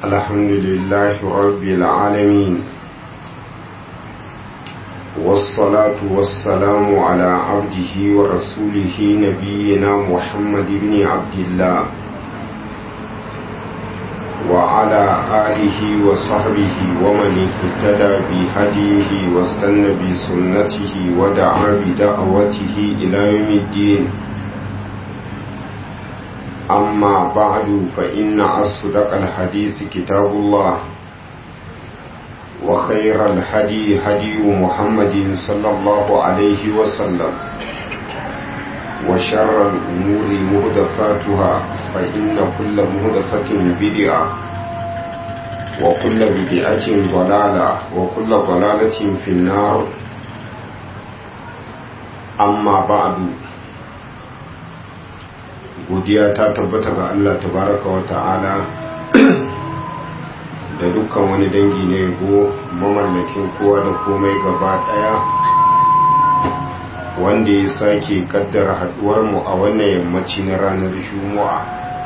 الحمد لله رب العالمين والصلاة والسلام على عبده ورسوله نبينا محمد بن عبد الله وعلى آله وصحبه ومن اهتدى بهديه واستنى بسنته ودعا بدعوته إلى يوم الدين أما بعد فإن أصدق الحديث كتاب الله وخير الهدي هدي محمد صلى الله عليه وسلم وشر الأمور مهدفاتها فإن كل مهدفة بدعة وكل بدعة ضلالة وكل ضلالة في النار أما بعد godiya ta tabbata ga Allah tabaraka wa ta'ala da dukkan wani dangi na yabo mamallakin kowa da komai gaba daya wanda ya sake kaddara haduwar mu a wannan yammaci na ranar juma'a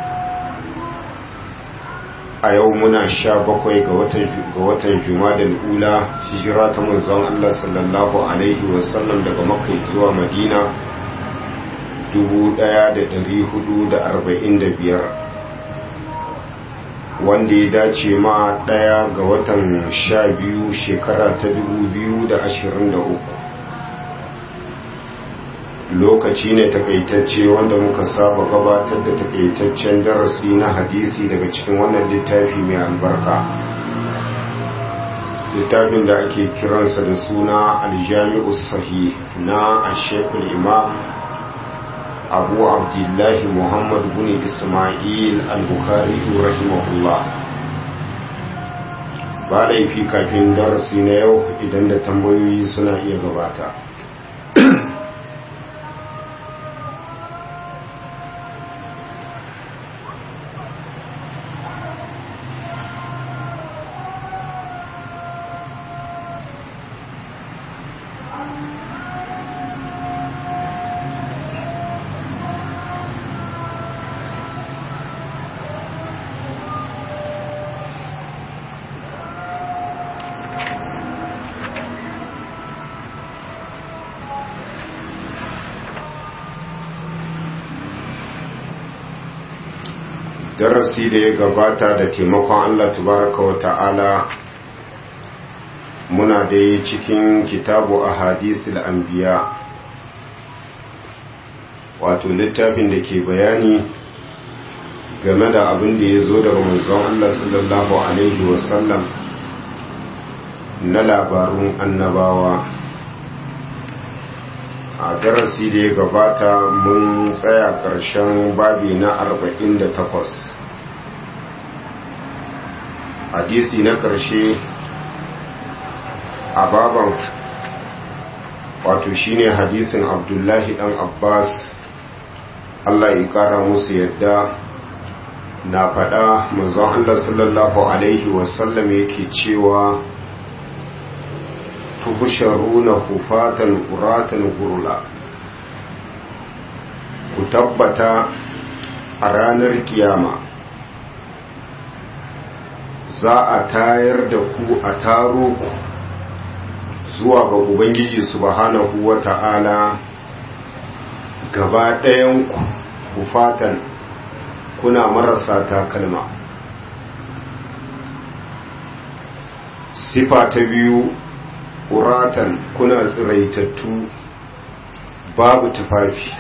a yau muna sha bakwai ga watan ga watan jumadal ula hijira ta manzon Allah sallallahu alaihi wasallam daga makka zuwa madina 1445 wanda ya dace ma daya ga watan sha biyu shekara ta 2023 lokaci ne takaitacce wanda muka saba gabatar da takaitaccen darasi na hadisi daga cikin wannan littafi mai albarka littafin da ake kiransa da suna aljami'us sahih na ashekul imam abu abdullahi muhammad bin ismail al-bukhari rahimahullah ba laifi kafin darasi na yau idan da tambayoyi suna iya gabata darasi da ya gabata da taimakon Allah tabaraka wa ta'ala muna da cikin kitabu a hadisul anbiya wato littafin da ke bayani game da abin da ya zo daga manzon Allah sallallahu alaihi wasallam na labarun annabawa a darasi da ya gabata mun tsaya ƙarshen babi na 48 hadisi na ƙarshe a baban wato shine hadisin abdullahi dan abbas allah ya ƙara musu yadda na faɗa manzon allah sallallahu alaihi wasallam yake cewa tuhusharuna hufatan uratan gurula ku tabbata a ranar kiyama za a tayar da ku a taro ku zuwa ga ubangiji subhanahu wa ta'ala gaba ɗayanku hufatan kuna marasa takalma sifa ta biyu uratan kuna tsiraitattu babu tufafi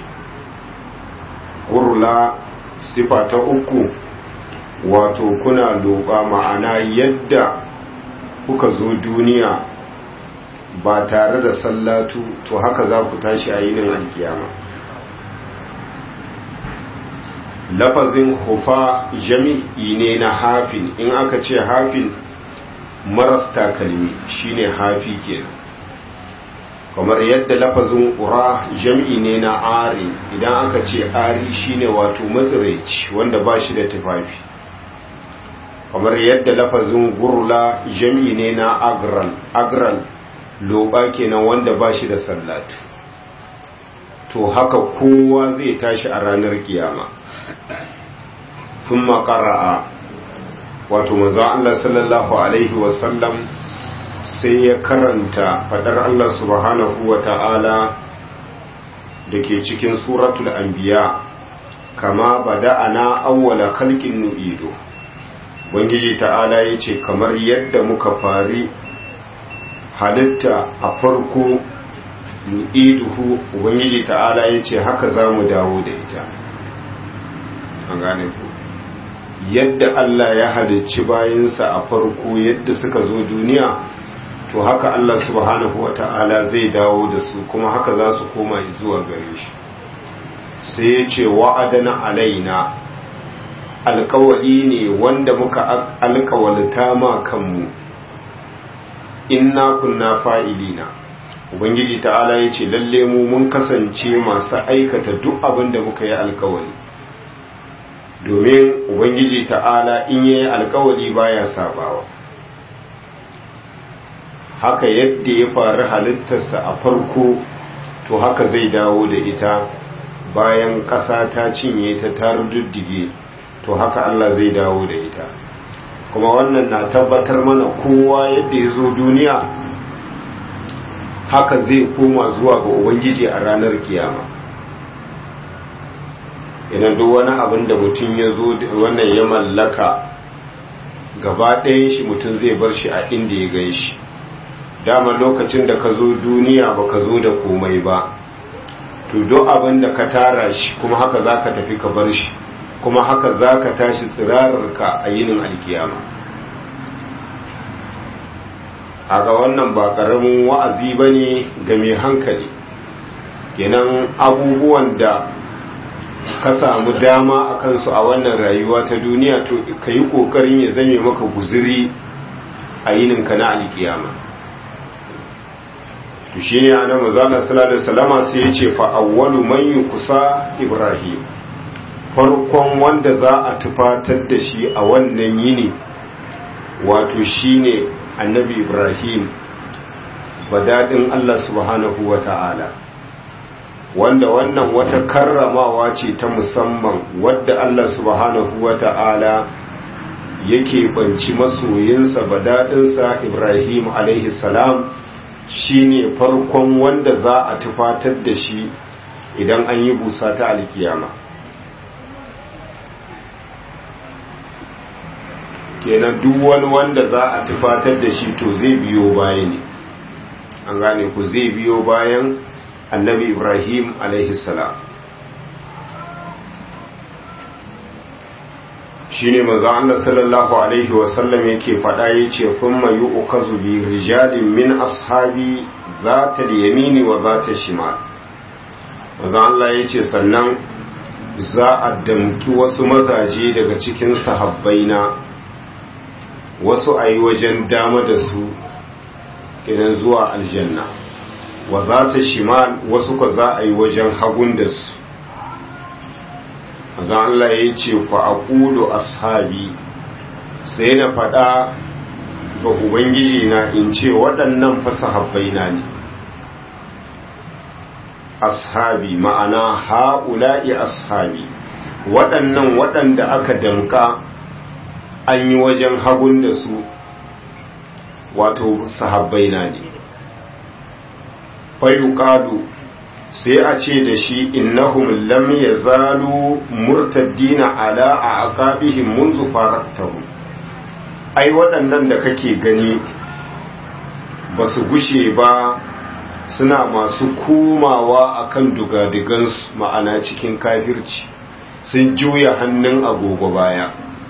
gurla sifa ta uku wato kuna loba ma'ana yadda kuka zo duniya ba tare da sallatu to haka za ku tashi a yinin alkiyama lafazin hufa jami'i ne na hafin in aka ce hafin maras takalmi shine hafi kenan kamar yadda lafazin ƙura jam'i ne na ari idan aka ce ari shine wato matsiraici wanda ba shi da tufafi kamar yadda lafazin gurla jam'i ne na agral agral loba kenan wanda ba shi da sallatu to haka kowa zai tashi a ranar kiyama sun makara'a wato manzon Allah sallallahu alaihi wasallam sai ya karanta fadar Allah subhanahu wa ta'ala da ke cikin suratul anbiya kama bada'ana awwala khalqin nu'idu ubangiji ta'ala yace kamar yadda muka fari halitta a farko nu'iduhu ubangiji ta'ala yace haka zamu dawo da ita an gane ku yadda Allah ya halicci bayansa a farko yadda suka zo duniya to haka Allah subhanahu wa ta'ala zai dawo da su kuma haka za su koma zuwa gare shi sai ya ce wa'adana alaina alkawali ne wanda muka alkawalta ma kanmu inna kunna fa'ilina ubangiji ta'ala ya ce lalle mu mun kasance masu aikata duk abin da muka yi alkawali domin ubangiji ta'ala in yi alkawali baya sabawa haka yadda ya faru halittarsa a farko to haka zai dawo da ita bayan ƙasa ta cinye ta taru diddige to haka Allah zai dawo da ita kuma wannan na tabbatar mana kowa yadda ya zo duniya haka zai koma zuwa ga ubangiji a ranar kiyama idan duk wani abin da mutum ya zo wannan ya mallaka gaba ɗayan shi mutum zai bar shi a inda ya gan shi dama lokacin da ka zo duniya ba ka zo da komai ba to duk abin da ka tara shi kuma haka za ka tafi ka bar shi kuma haka za ka tashi tsirararka a yinin alkiyama a ga wannan ba ƙaramin wa'azi ba ne ga mai hankali kenan abubuwan da ka samu dama a kansu a wannan rayuwa ta duniya to ka yi ƙoƙarin ya zame maka guziri a yininka na alkiyama to shi ne a nan mazana salallahu salama sai ya ce fa'awwalu man yi kusa ibrahim farkon wanda za a tufatar da shi a wannan yini wato shi ne annabi ibrahim badadin allah subhanahu wa ta'ala wanda wannan wata karramawa ce ta musamman wadda Allah subhanahu wa ta'ala yake banci masoyinsa badadinsa Ibrahim alaihi salam shine farkon wanda za a tufatar da shi idan an yi busa ta alkiyama kenan duk wani wanda za a tufatar da shi to zai biyo baya ne an gane ku zai biyo bayan annabi ibrahim salam shi ne maza Allah sallallahu alaihi wasallam yake faɗa ya ce kun mayu ukazu bi rijalin min ashabi za ta yamini wa za ta shimal maza Allah ya ce sannan za a damki wasu mazaje daga cikin sahabbaina wasu a yi wajen dama da su kenan zuwa aljanna wa za ta shimal wasu ka za a yi wajen hagun da su azan Allah ya ce ku aqulu ashabi sai na faɗa ga ubangiji na in ce waɗannan fasahabbai na ne ashabi ma'ana ha'ula'i ashabi waɗannan waɗanda aka danka an yi wajen hagun da su wato sahabbai na ne fayuqalu sai a ce da shi innahum lam yazalu murtaddina ala aqabihim munzu faratahu ai waɗannan da kake gani ba su gushe ba suna masu komawa akan dugadigansu ma'ana cikin kafirci sun juya hannun agogo baya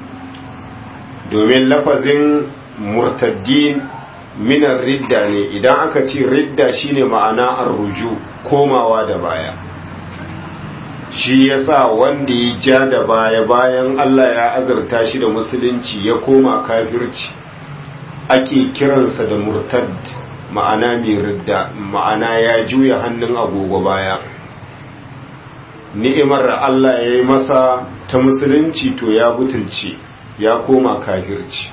domin lafazin murtaddin minan ridda ne idan aka ce ridda shine ma'ana arruju komawa da baya shi yasa wanda ya ja da baya bayan Allah ya azurta shi da musulunci ya koma kafirci ake kiransa da murtad ma'ana mai ridda ma'ana ya juya hannun agogo baya ni'imar da Allah ya yi masa ta musulunci to ya butulce ya koma kafirci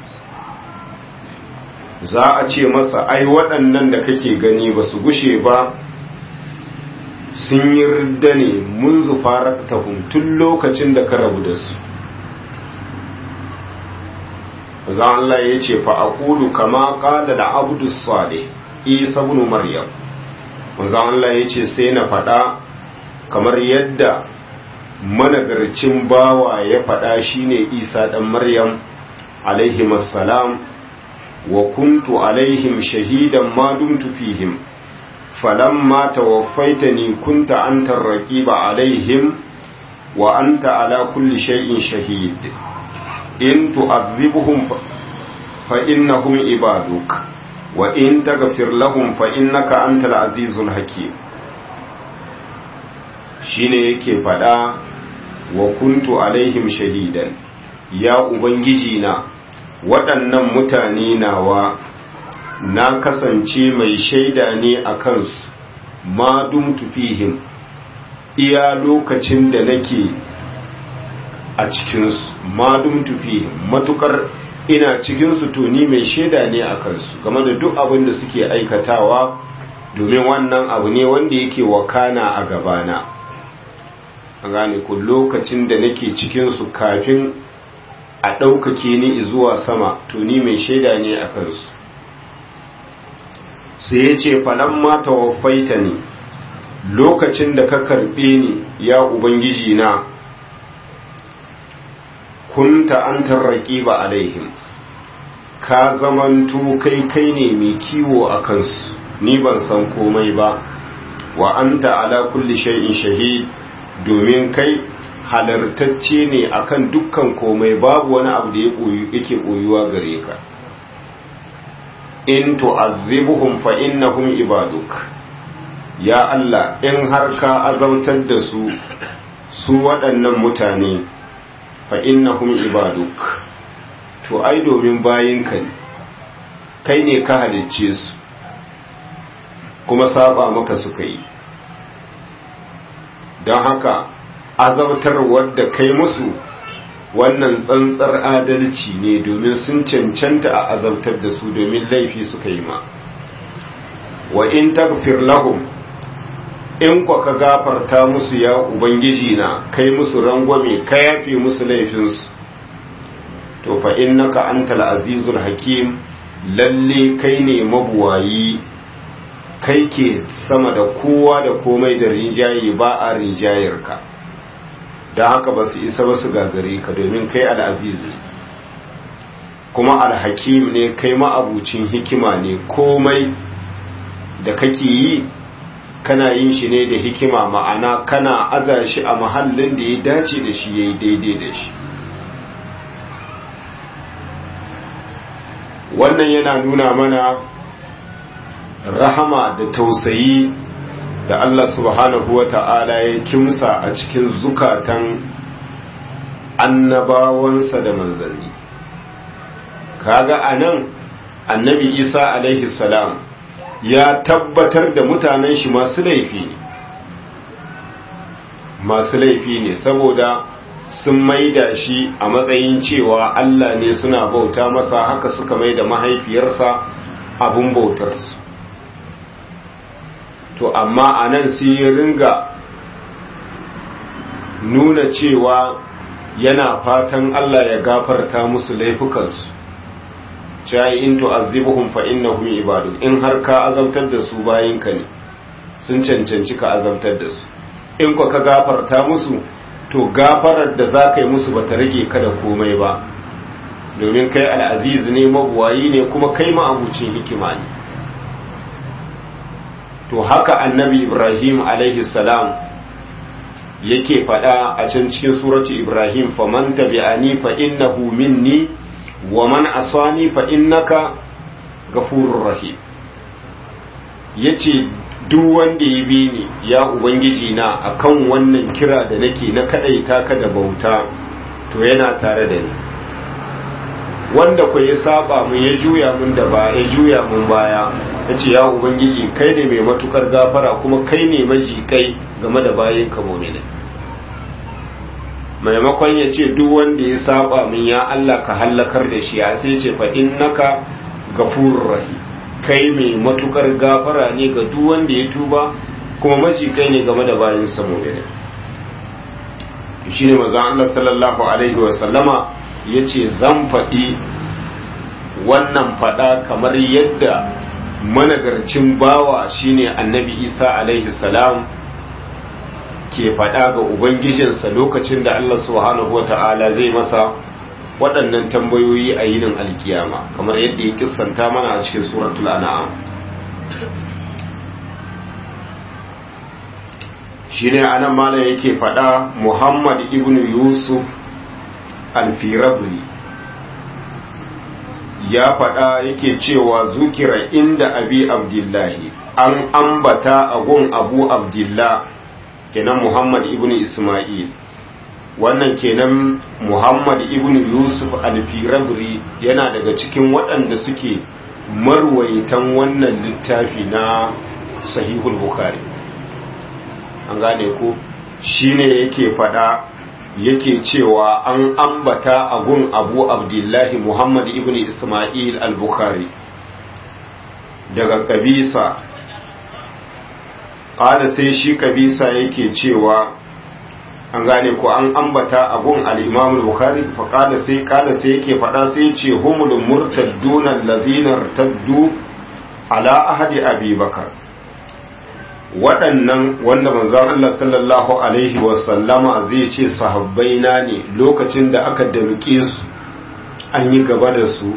za a ce masa ai waɗannan da kake gani ba su gushe ba sun yi ridda ne mun zufara tun lokacin da ka rabu da su zan Allah ya ce fa aqulu kama qala da abdu salih isa ibn maryam zan Allah ya ce sai na faɗa kamar yadda managarcin bawa ya faɗa shine isa ɗan maryam alaihi salam wa kuntu alaihim shahidan ma dumtu fihim falamma tawaffaitani kunta anta raqiba alaihim wa anta ala kulli shay'in shahid in tu'adhibhum fa innahum ibaduk wa in taghfir lahum fa innaka antal azizul hakim shine yake fada wa kuntu alaihim shahidan ya ubangiji na waɗannan mutane nawa na kasance mai shaida ne a kansu ma dumtu fihim iya lokacin da nake a cikinsu ma dumtu fihim matukar ina cikinsu to ni mai shaida ne a kansu game da duk abin da suke aikatawa domin wannan abu ne wanda yake wakana a gabana an gane ku lokacin da nake cikinsu kafin a ɗaukake ni zuwa sama to ni mai shaida ne a kansu sai ya ce falon mata wafaita ne lokacin da ka karɓe ni ya ubangiji na kunta an tarraƙi ba alaihim ka zamanto kai kai ne mai kiwo a kansu ni ban san komai ba wa anta ala kulli shay'in shahid domin kai halartacce ne akan dukkan komai babu wani abu da yake koyuwa gare ka in tu'azzibuhum fa innahum ibaduk ya Allah in har ka azautar da su su waɗannan mutane fa innahum ibaduk to ai domin bayinka ne kai ne ka halicce su kuma saba maka suka yi don haka azabtar wadda kai musu wannan tsantsar adalci ne domin sun cancanta a azabtar da su domin laifi suka yi ma wa in tagfir lahum in kwa ka gafarta musu ya ubangiji na kai musu rangwame ka yafe musu laifinsu to fa innaka antal azizul hakim lalle kai ne mabuwayi kai ke sama da kowa da komai da rinjaye ba a rinjayarka don haka ba su isa ba su gagare ka domin kai al'aziz ne kuma alhakim ne kai ma'abucin hikima ne komai da kake yi kana yin shi ne da hikima ma'ana kana aza shi a mahallin da ya dace da shi ya yi daidai da shi wannan yana nuna mana rahama da tausayi da Allah subhanahu wa ta'ala ya kimsa a cikin zukatan annabawansa da manzanni kaga anan annabi isa alaihi salam ya tabbatar da mutanen shi masu laifi ne masu laifi ne saboda sun maida shi a matsayin cewa Allah ne suna bauta masa haka suka maida mahaifiyarsa abun bautarsu to amma a nan sai ya ringa nuna cewa yana fatan Allah ya gafarta musu laifukansu cewa in tu'azzibuhum fa innahum ibadu in har ka azabtar da su bayinka ne sun cancanci ka azabtar da su in ka gafarta musu to gafarar da za ka yi musu ba ta rage ka da komai ba domin kai al'aziz ne mabuwayi ne kuma kai ma'abucin hikima ne to haka annabi ibrahim alaihi salam yake faɗa a can cikin suratu ibrahim faman tabi'ani fa innahu minni wa man asani fa innaka ghafurur rahim yace duk wanda ya bi ni ya ubangiji na akan wannan kira da nake na kadaita ka da bauta to yana tare da ni wanda ku ya saba mun ya juya mun da ba ya juya mun baya yace ya ubangiji kai ne mai matukar gafara kuma kai ne maji kai game da bayin ka mu'mini maimakon ya ce duk wanda ya saba min ya Allah ka hallakar da shi ya sai ce fa innaka gafurur rahim kai mai matukar gafara ne ga duk wanda ya tuba kuma maji kai ne game da bayin sa mu'mini shine manzon Allah sallallahu alaihi wa sallama yace zan faɗi wannan fada kamar yadda managarcin bawa shine annabi isa alaihi salam ke fada ga ubangijinsa lokacin da Allah subhanahu wa ta'ala zai masa waɗannan tambayoyi a yinin alkiyama kamar yadda ya kissanta mana a cikin suratul an'am shine anan malam yake faɗa Muhammad ibn Yusuf al-Firabri ya faɗa yake cewa zukira inda abi abdullahi an ambata a gun abu abdullah kenan Muhammad ibn Ismail wannan kenan Muhammad ibn Yusuf al-Firabri yana daga cikin waɗanda suke marwaitan wannan littafi na sahihul Bukhari an gane ko shine yake fada yake cewa an ambata a gun abu abdullahi muhammad ibn ismail al-bukhari daga kabisa ƙada sai shi kabisa yake cewa an gane ko an ambata a gun al-imam al-bukhari fa ƙada sai ƙada sai yake fada sai ce humul murtadduna allazina irtaddu ala ahadi abi bakar waɗannan wanda manzon Allah sallallahu Alaihi wasallama zai ce sahabbai na ne lokacin da aka damƙe su an yi gaba da su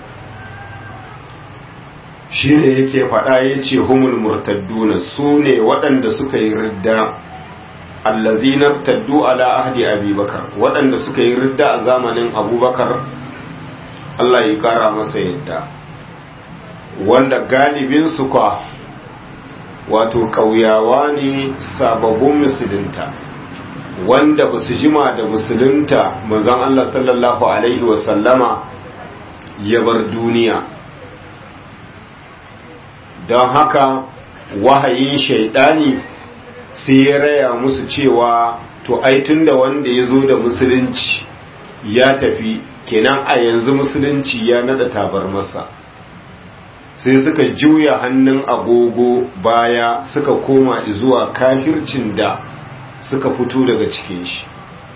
shi ne yake faɗa ya ce humul murtadduna su ne waɗanda suka yi ridda allazinar taddu ala ahdi abubakar waɗanda suka yi ridda a zamanin abubakar Allah ya ƙara masa yadda wanda galibinsu kwa wato ƙauyawa ne sababbin musulunta wanda ba su jima da musulunta manzon Allah sallallahu Alaihi wasallama ya bar duniya don haka wahayin shaidani sai ya raya musu cewa to ai tunda wanda ya zo da musulunci ya tafi kenan a yanzu musulunci ya nada tabar masa sai suka juya hannun agogo baya suka koma zuwa kafircin da suka fito daga cikin shi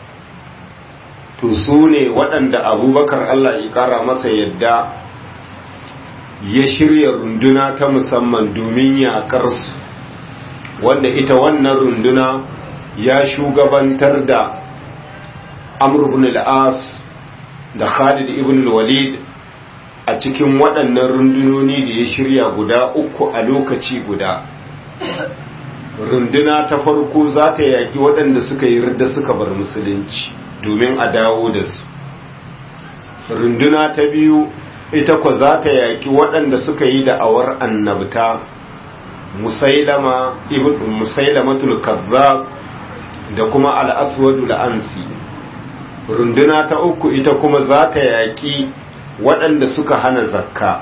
to su ne waɗanda abubakar Allah ya ƙara masa yadda ya shirya runduna ta musamman domin yaƙar su wanda ita wannan runduna ya shugabantar da amr ibn al-as da khalid ibn al-walid a cikin waɗannan rundunoni da ya shirya guda uku a lokaci guda runduna ta farko za ta yaƙi waɗanda suka yi ridda suka bar musulunci domin a dawo da su runduna ta biyu ita kwa za ta yaƙi waɗanda suka yi da'awar annabta musailama ibn musailamatul kazzab da kuma al-aswadu al-ansi runduna ta uku ita kuma za ta yaƙi waɗanda suka hana zakka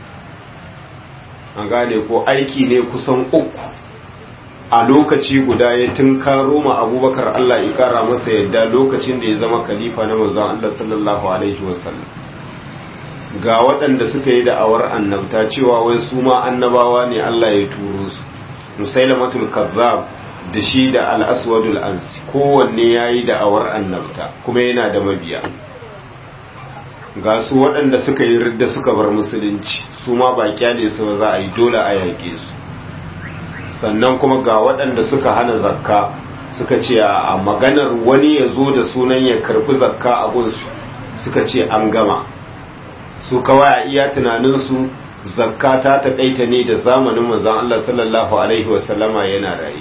an gane ko aiki ne kusan uku a lokaci guda ya tunkaro ma abubakar Allah ya kara masa yadda lokacin da ya zama khalifa na manzon Allah sallallahu alaihi wasallam ga waɗanda suka yi da'awar annabta cewa wai su ma annabawa ne Allah ya turo su musailamatul kazzab da shi da al-aswadul ansi kowanne yayi da'awar annabta kuma yana da mabiya ga su waɗanda suka yi ridda suka bar musulunci su ma ba kyale su ba za a yi dole a yaƙe su sannan kuma ga waɗanda suka hana zakka suka ce a maganar wani ya zo da sunan ya karɓi zakka a gunsu suka ce an gama su kawai a iya tunaninsu zakka ta taƙaita ne da zamanin manzon Allah sallallahu alaihi wasallama yana raye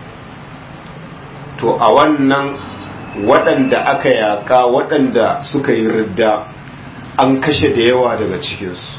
to a wannan waɗanda aka yaƙa waɗanda suka yi ridda an kashe da yawa daga cikinsu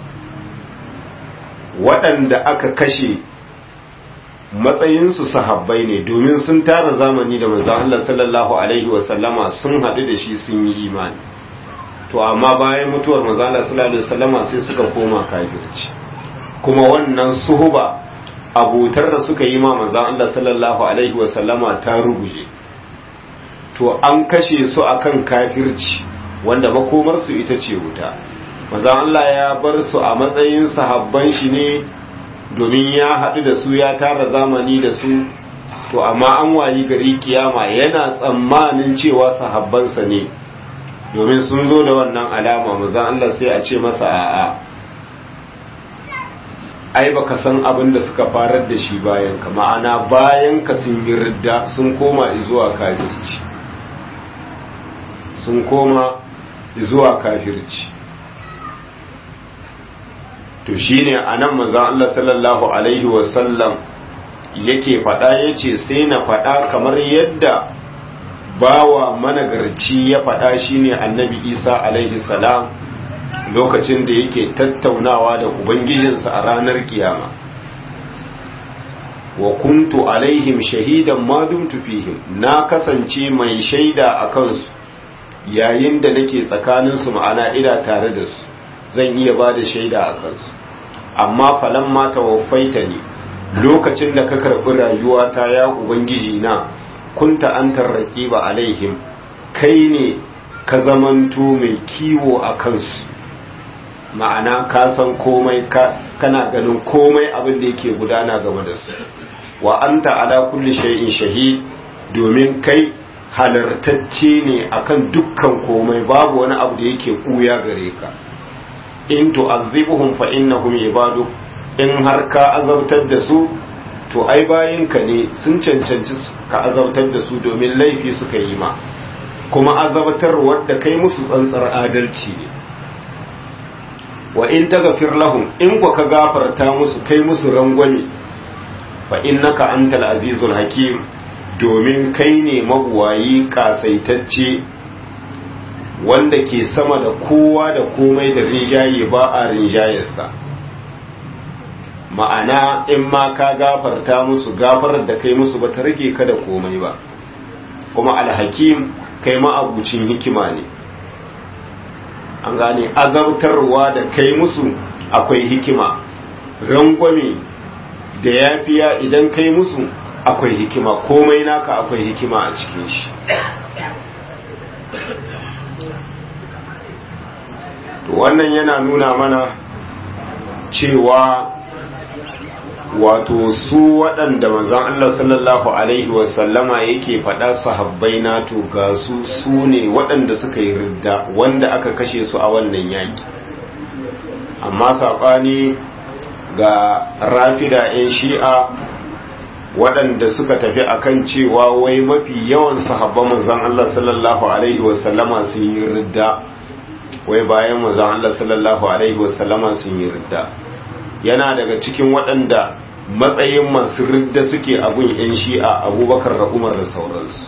waɗanda aka kashe matsayinsu sahabbai ne domin sun tara zamani da manzon Allah sallallahu alaihi wasallama sun haɗu da shi sun yi imani to amma bayan mutuwar manzon Allah sallallahu alaihi wasallama sai suka koma kafirci kuma wannan suhuba abutar da suka yi ma manzon Allah sallallahu alaihi wasallama ta ruguje to an kashe su akan kafirci wanda makomarsu ita ce wuta manzon Allah ya bar su a matsayin sahabban shi ne domin ya haɗu da su ya tara zamani da su to amma an wayi gari kiyama yana tsammanin cewa sahabbansa ne domin sun zo da wannan alama manzan Allah sai a ce masa a'a ai baka san abin da suka farar da shi bayan ka ma'ana bayan ka sun yi ridda sun koma zuwa kafirci sun koma zuwa kafirci to shine anan manzon Allah sallallahu alaihi wasallam yake faɗa yace sai na faɗa kamar yadda bawa managarci ya faɗa shine annabi Isa alaihi salam lokacin da yake tattaunawa da ubangijinsa a ranar kiyama wa kuntu alaihim shahidan ma dumtu fihim na kasance mai shaida a kansu yayin da nake tsakaninsu ma'ana ina tare da su zan iya ba da shaida a kansu amma falan ma tawaffaita ne lokacin da ka karɓi rayuwata ya ubangiji na kunta an tarraki ba alaihim kai ne ka zamanto mai kiwo a kansu ma'ana ka san komai kana ganin komai abin da yake gudana game da su wa anta ala kulli shay'in shahid domin kai halartacce ne akan dukkan komai babu wani abu da yake kuya gare ka in tu'azzibuhum fa innahum ibadu in har ka azabtar da su to ai bayinka ne sun cancanci ka azabtar da su domin laifi suka yi ma kuma azabtar wadda kai musu tsantsar adalci ne wa in taghfir lahum in ku ka gafarta musu kai musu rangwame fa innaka antal azizul hakim domin kai ne mabuwayi kasaitacce wanda ke sama da kowa da komai da rinjaye ba a rinjayarsa ma'ana in ma ka gafarta musu gafarar da kai musu ba ta rage ka da komai ba kuma alhakim kai ma'abucin hikima ne an gane azabtarwa da kai musu akwai hikima rangwame da yafiya idan kai musu akwai hikima komai naka akwai hikima a cikin shi to wannan yana nuna mana cewa wato su waɗanda manzon Allah sallallahu alaihi wasallama yake faɗa sahabbai na to ga su su ne waɗanda suka yi ridda wanda aka kashe su a wannan yaki amma saɓani ga rafida 'yan shi'a waɗanda suka tafi akan cewa wai mafi yawan sahabban manzon Allah sallallahu alaihi wasallama sun yi ridda wai bayan manzon Allah sallallahu alaihi wasallama sun yi ridda yana daga cikin waɗanda matsayin masu ridda suke abun 'yan shi'a abubakar da umar da sauransu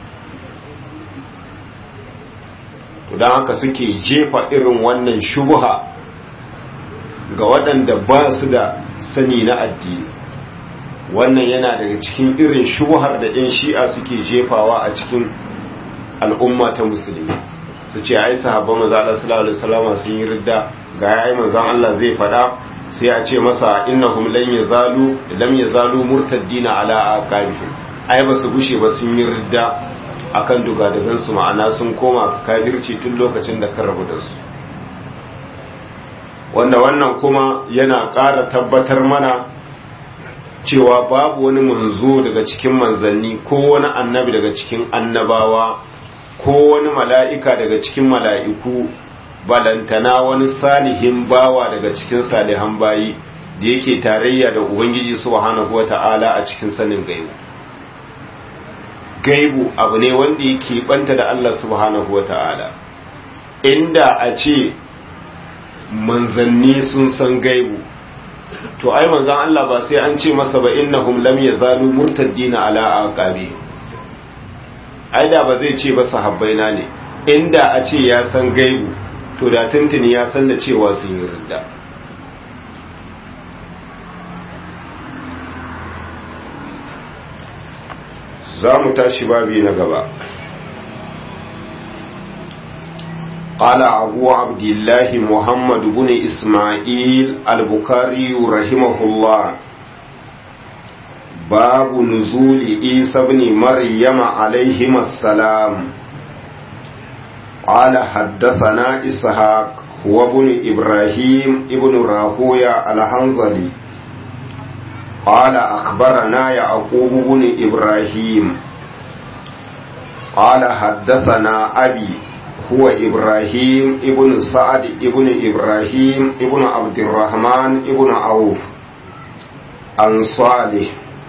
don haka suke jefa irin wannan shubuha ga waɗanda ba su da sani na addini wannan yana daga cikin irin shubuhar da 'yan shi'a suke jefawa a cikin al'umma ta musulmi su ce ai sahabban maza Allah sallallahu alaihi wasallam sun yi ridda ga yayi manzon Allah zai faɗa sai a ce masa innahum lan yazalu lam yazalu murtaddina ala aqabihim ai ba su gushe ba sun yi ridda akan dugadagan su ma'ana sun koma kafirci tun lokacin da kan rabu da su wanda wannan kuma yana ƙara tabbatar mana cewa babu wani manzo daga cikin manzanni ko wani annabi daga cikin annabawa ko wani mala'ika daga cikin mala'iku balantana wani salihin bawa daga cikin salihan bayi da yake tarayya da ubangiji subhanahu wata'ala a cikin sanin gaibu gaibu abu ne wanda yake banta da Allah subhanahu wata'ala inda a ce manzanni sun san gaibu to ai manzan Allah ba sai an ce masa ba innahum lam yazalu murtaddina ala aqabi ai da ba zai ce ba sahabbaina ne inda a ce ya san gaibu to da tuntuni ya san da cewa sun yi ridda za mu tashi babi na gaba قال أبو عبد الله محمد بن إسماعيل البخاري رحمه الله باب نزول عيسى بن مريم عليهما السلام قال حدثنا إسحاق هو ابن إبراهيم ابن راهويا الحنظلي قال أخبرنا يعقوب بن إبراهيم قال حدثنا أبي هو إبراهيم ابن سعد ابن إبراهيم ابن عبد الرحمن ابن عوف عن صالح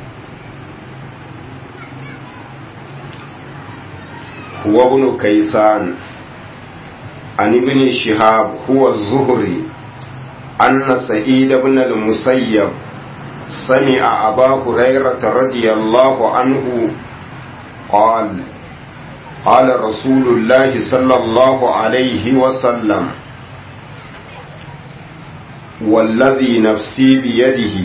هو ابن كيسان عن ابن شهاب هو الزهري أن سعيد بن المسيب سمع أبا هريرة رضي الله عنه قال قال رسول الله صلى الله عليه وسلم والذي نفسي بيده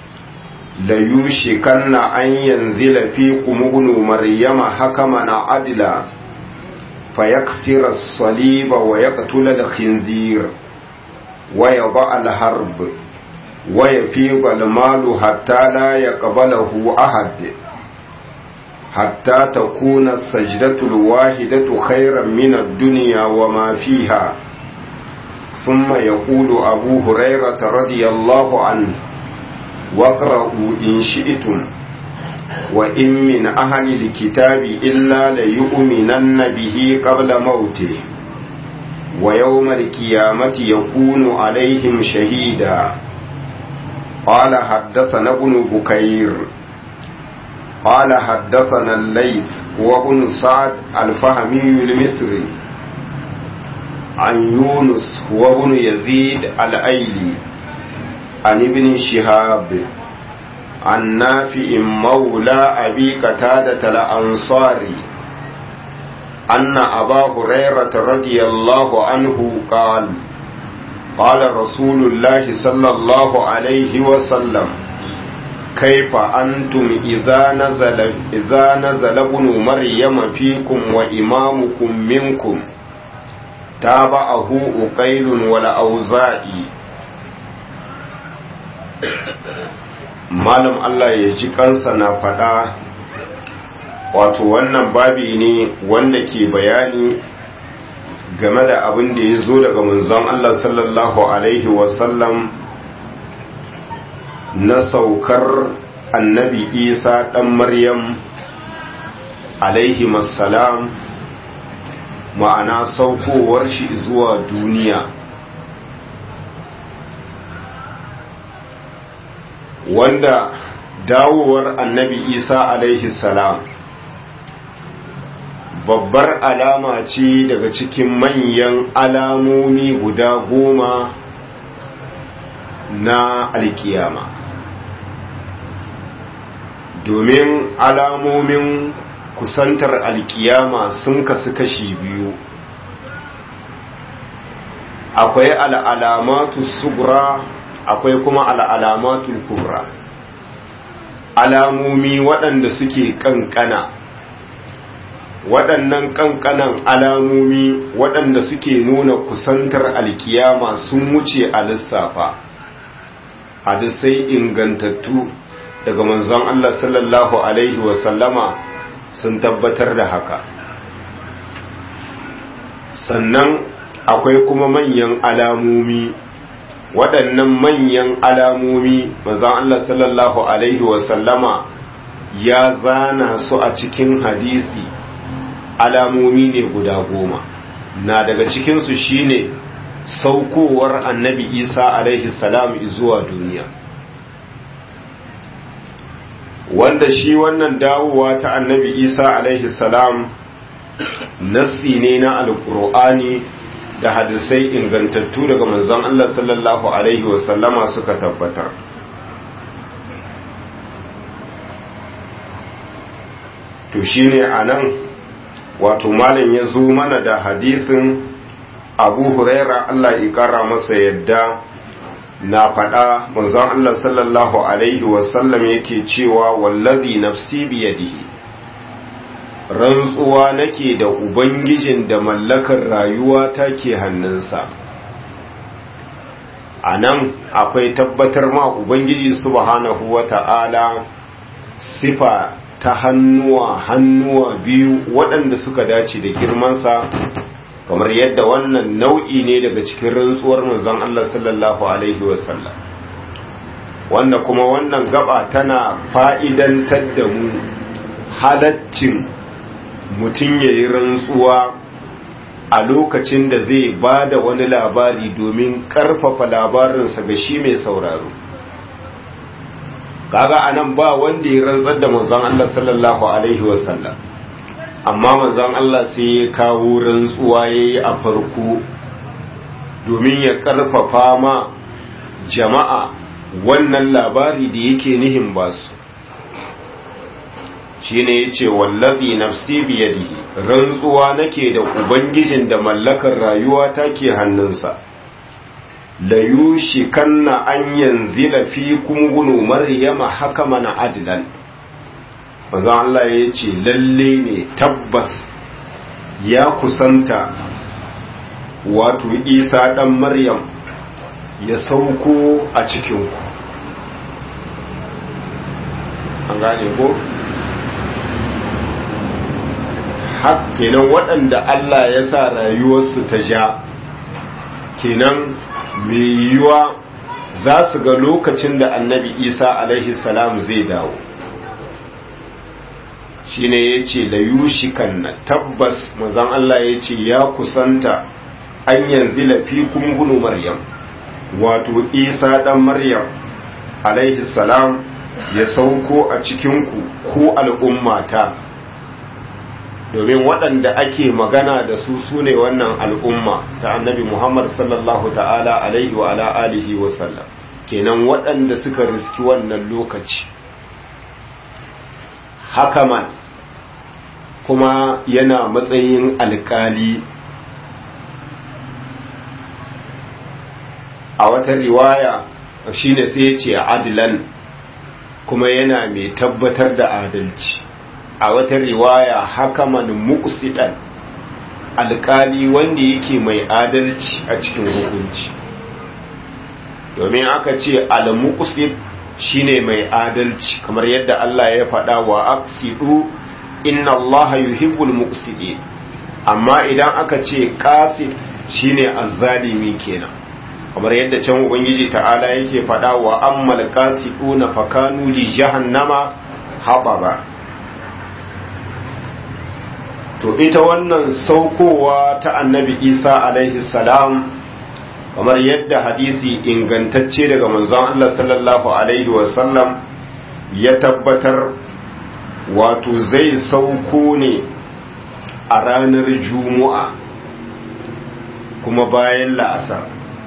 ليوشكن أن ينزل فيكم ابن مريم حكما عدلا فيكسر الصليب ويقتل الخنزير ويضع الحرب ويفيض المال حتى لا يقبله أحد حتى تكون السجدة الواحدة خيرا من الدنيا وما فيها ثم يقول أبو هريرة رضي الله عنه واقرأوا إن شئتم وإن من أهل الكتاب إلا ليؤمنن به قبل موته ويوم القيامة يكون عليهم شهيدا قال حدثنا ابن بكير قال حدثنا الليث وابن سعد الفهمي المصري عن يونس وابن يزيد الأيلي عن ابن شهاب عن نافع مولى أبي قتادة الأنصاري أن أبا هريرة رضي الله عنه قال قال رسول الله صلى الله عليه وسلم كيف أنتم إذا نزل إذا نزل ابن مريم فيكم وإمامكم منكم تابعه أقيل والأوزائي malam Allah ya ji kansa na faɗa wato wannan babi ne wanda ke bayani game da abin da ya zo daga manzon Allah sallallahu Alaihi wasallam na saukar annabi isa ɗan maryam alaihi salam ma'ana saukowar shi zuwa duniya wanda dawowar annabi isa alaihi salam babbar alama ce daga cikin manyan alamomi guda goma na alkiyama domin alamomin kusantar alkiyama sun kasu kashi biyu akwai al'alamatu sugura akwai kuma al'alamatu kubra alamomi waɗanda suke ƙanƙana waɗannan ƙanƙanan alamomi waɗanda suke nuna kusantar alkiyama sun wuce a lissafa hadisai ingantattu daga manzon Allah sallallahu Alaihi wasallama sun tabbatar da haka sannan akwai kuma manyan alamomi waɗannan manyan alamomi manzon Allah sallallahu Alaihi wasallama ya zana su a cikin hadisi alamomi ne guda goma na daga cikinsu shine saukowar annabi isa alaihi salam zuwa duniya wanda shi wannan dawowa ta annabi isa alaihi salam nassi ne na alkur'ani da hadisai ingantattu daga manzon Allah sallallahu alaihi wasallama suka tabbatar to shine anan wato malam ya zo mana da hadisin abu huraira Allah ya kara masa yadda na faɗa manzon Allah sallallahu alaihi wasallam yake cewa wallazi nafsi biyadihi rantsuwa nake da ubangijin da mallakar rayuwa ta ke hannunsa a nan akwai tabbatar ma ubangiji subhanahu wa ta'ala sifa ta hannuwa hannuwa biyu waɗanda suka dace da girmansa kamar yadda wannan nau'i ne daga cikin rantsuwar manzon Allah sallallahu alaihi wasallam wanda kuma wannan gaba tana fa'idantar da mu halaccin mutum ya yi rantsuwa a lokacin da zai ba da wani labari domin karfafa labarinsa ga shi mai sauraro kaga anan ba wanda ya rantsar da manzon Allah sallallahu alaihi wasallam amma manzon Allah sai ya kawo rantsuwa yayi a farko domin ya karfafa ma jama'a wannan labari da yake nihin basu shine yace wallazi nafsi biyadihi rantsuwa nake da ubangijin da mallakar rayuwa take hannunsa la yushikanna an yanzila fikum gunu maryama hakaman adlan manzo Allah yace lalle ne tabbas ya kusanta wato Isa dan Maryam ya sauko a cikin ku an gane ko kenan waɗanda Allah ya sa rayuwarsu ta ja kenan mai yiwuwa za su ga lokacin da annabi isa alaihi salam zai dawo shi ne ya ce da yushikan na tabbas mazan Allah ya ce ya kusanta an yanzu lafi kungunu maryam wato isa ɗan maryam alaihi salam ya sauko a cikinku ko al'ummata domin waɗanda ake magana da su su ne wannan al'umma ta annabi Muhammad sallallahu ta'ala alaihi wa ala alihi wa sallam kenan waɗanda suka riski wannan lokaci hakaman kuma yana matsayin alƙali a wata riwaya shine sai ya ce adilan kuma yana mai tabbatar da adalci a wata riwaya hakaman muqsidan alkali wanda yake mai adalci a cikin hukunci domin aka ce al-muqsid shine mai adalci kamar yadda Allah ya faɗa wa aqsidu inna Allah yuhibbul muqsidin amma idan aka ce qasid shine azzalimi kenan kamar yadda can ubangiji ta'ala yake faɗa wa ammal qasiduna fakanu li jahannama hababa to ita wannan saukowa ta annabi isa alaihi salam kamar yadda hadisi ingantacce daga manzon Allah sallallahu alaihi wasallam ya tabbatar wato zai sauko ne a ranar juma'a kuma bayan la'asar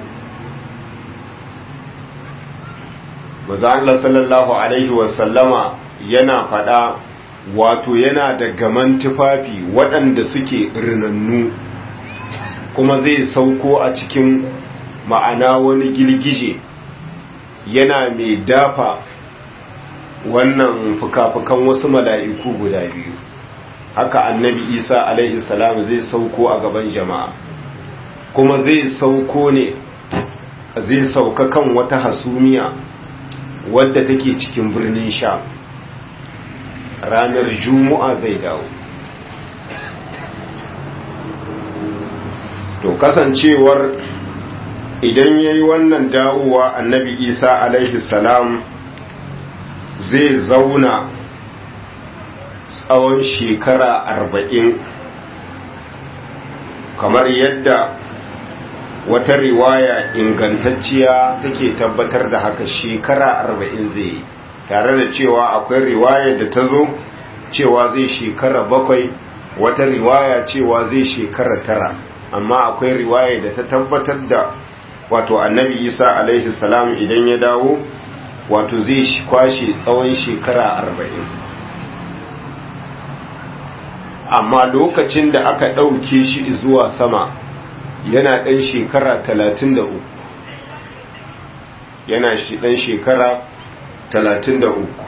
manzon Allah sallallahu alaihi wasallama yana faɗa wato yana da gaman tufafi waɗanda suke rinannu kuma zai sauko a cikin ma'ana wani girgije yana mai dafa wannan fuka-fukan wasu mala'iku guda biyu haka annabi isa alaihi salam zai sauko a gaban jama'a kuma zai sauko ne zai sauka kan wata hasumiya wadda take cikin birnin sha ranar juma'a zai dawo to kasancewar idan ya yi wannan dawowa annabi isa alaihi salam zai zauna tsawon shekara arba'in kamar yadda wata riwaya ingantacciya take tabbatar da haka shekara arba'in zai yi tare da cewa akwai riwaya da ta zo cewa zai shekara bakwai wata riwaya cewa zai shekara tara amma akwai riwaya da ta tabbatar da wato annabi isa alaihi salam idan ya dawo wato zai kwashe tsawon shekara arba'in amma lokacin da aka ɗauke shi zuwa sama yana ɗan shekara talatin da uku yana ɗan shekara talatin da uku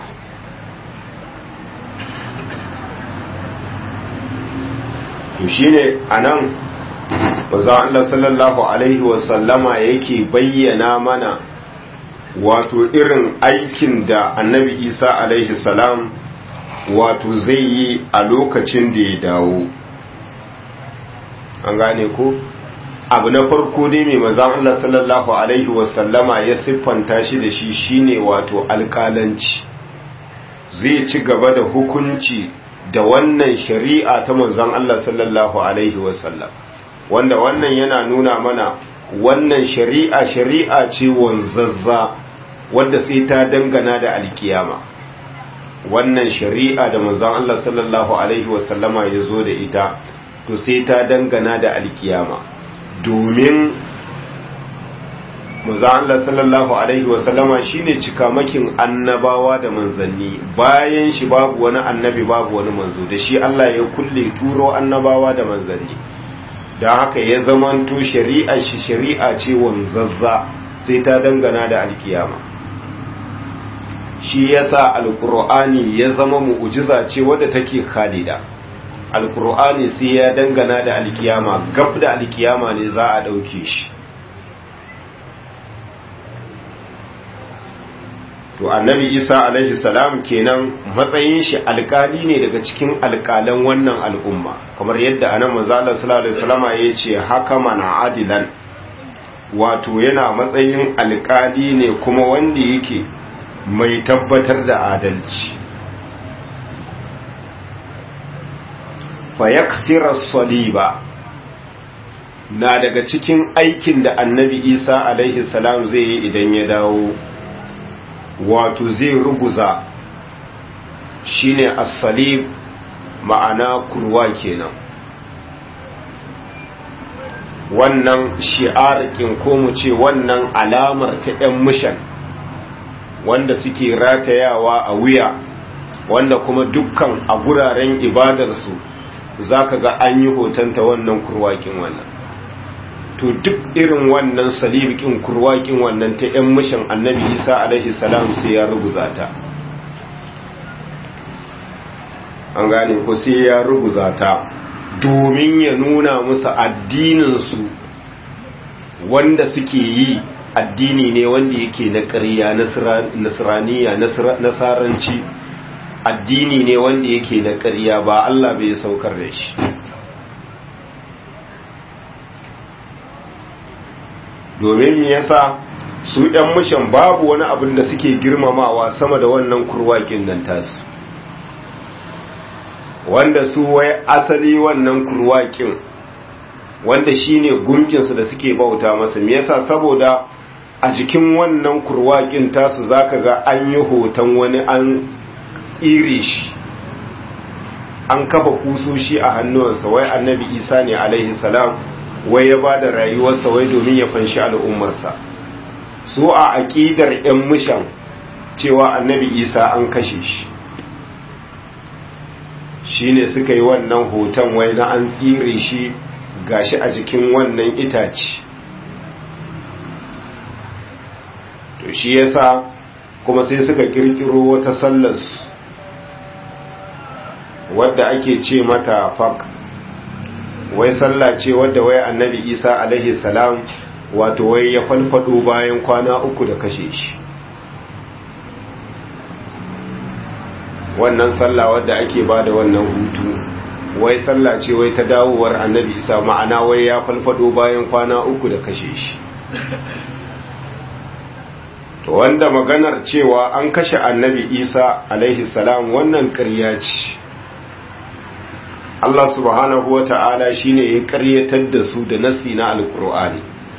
to shine a nan bazan Allah sallallahu Alaihi wasallama yake bayyana mana wato irin aikin da annabi isa alaihi salam wato zai yi a lokacin da ya dawo an gane ko abu na farko ne mai mazan Allah sallallahu Alaihi wasallama ya siffanta shi da shi shine wato alkalanci zai ci gaba da hukunci da wannan shari'a ta manzon Allah sallallahu Alaihi wasallam wanda wannan yana nuna mana wannan shari'a shari'a ce wanzazza wadda sai ta dangana da alkiyama wannan shari'a da manzon Allah sallallahu alaihi wasallama ya zo da ita to sai ta dangana da alkiyama domin manzon Allah sallallahu alaihi wasallama shine cikamakin annabawa da manzanni bayan shi babu wani annabi babu wani manzo da shi Allah ya kulle turo annabawa da manzanni da haka ya zamanto shari'a shi shari'a ce wanzazza sai ta dangana da alkiyama shi yasa alkur'ani ya zama mu'ujiza ce wadda take khalida alkur'ani sai ya dangana da alkiyama gab da alkiyama ne za a dauke shi to annabi isa alaihi salam kenan matsayin shi alkali ne daga cikin alkalan wannan al'umma kamar yadda anan manzo Allah sallallahu alaihi wasallama yace hakaman adilan wato yana matsayin alkali ne kuma wanda yake mai tabbatar da adalci fayaksira saliba na daga cikin aikin da annabi isa alaihi salam zai yi idan ya dawo wato zai ruguza shine as-salib ma'ana kurwa kenan wannan shi'arkin ko mu ce wannan alamar ta 'yan mishan wanda suke ratayawa a wuya wanda kuma dukkan a guraren ibadarsu za ka ga an yi hotonta wannan kurwakin wannan to duk irin wannan salibikin kurwakin wannan ta 'yan mishan annabi isa alaihi salam sai ya ruguza ta an gane ko sai ya ruguza ta domin ya nuna musu addininsu wanda suke yi addini ne wanda yake na ƙarya nasraniya nasaranci addini ne wanda yake na ƙarya ba Allah bai saukar da shi domin me yasa su ɗan mishan babu wani abin da suke girmamawa sama da wannan kurwakin nan tasu wanda su wai asali wannan kurwakin wanda shine gunkinsu da suke bauta masa me yasa saboda a jikin wannan kurwakin tasu zaka ga an yi hoton wani an tsire shi an kafa kusoshi a hannuwansa wai annabi isa ne alaihi salam wai ya ba da rayuwarsa wai domin ya fanshi al'ummarsa su a aƙidar 'yan mishan cewa annabi isa an kashe shi shi ne suka yi wannan hoton wai na an tsire shi gashi a jikin wannan itaci to shi yasa kuma sai suka kirkiro wata sallar wadda ake ce mata faq wai sallah ce wadda wai annabi isa alaihi salam wato wai ya falfado bayan kwana uku da kashe shi wannan sallah wadda ake ba da wannan hutu wai sallah ce wai ta dawowar annabi isa ma'ana wai ya falfado bayan kwana uku da kashe shi to wanda maganar cewa an kashe annabi isa alaihi salam wannan ƙarya ce Allah subhanahu wa ta'ala shi ne ya ƙaryatar da su da nasi na alƙur'ani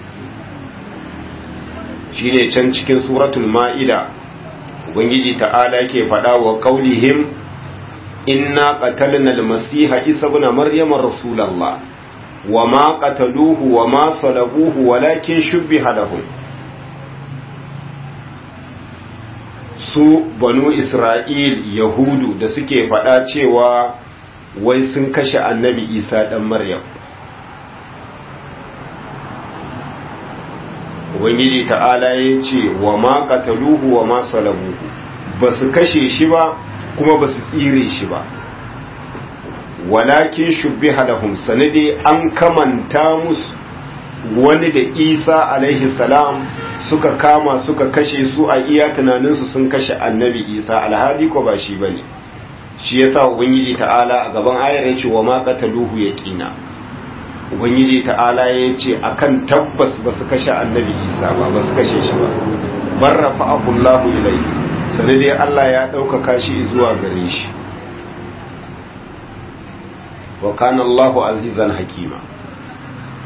shi ne can cikin suratul ma'ida ubangiji ta'ala ke faɗa wa ƙaunihim inna qatalna al-masiha isa ibn maryam rasulallah wa ma qataluhu wa ma salabuhu walakin shubbiha lahum su banu isra'il yahudu da suke faɗa cewa wai sun kashe annabi isa ɗan maryam ubangiji ta'ala ya ce wa ma qataluhu wa ma salabuhu ba su kashe shi ba kuma ba su tsire shi ba walakin shubbiha lahum sanade an kamanta musu wani da isa alaihi salam suka kama suka kashe su a iya tunaninsu sun kashe annabi isa alhali ko ba shi bane shi yasa ubangiji ta'ala a gaban ayar yace wa ma qataluhu yaqina ubangiji ta'ala yace akan tabbas ba su kashe annabi isa ba ba su kashe shi ba bar rafa'ahu Allahu ilayhi sai dai Allah ya ɗaukaka shi zuwa gare shi wa kana Allahu azizan hakima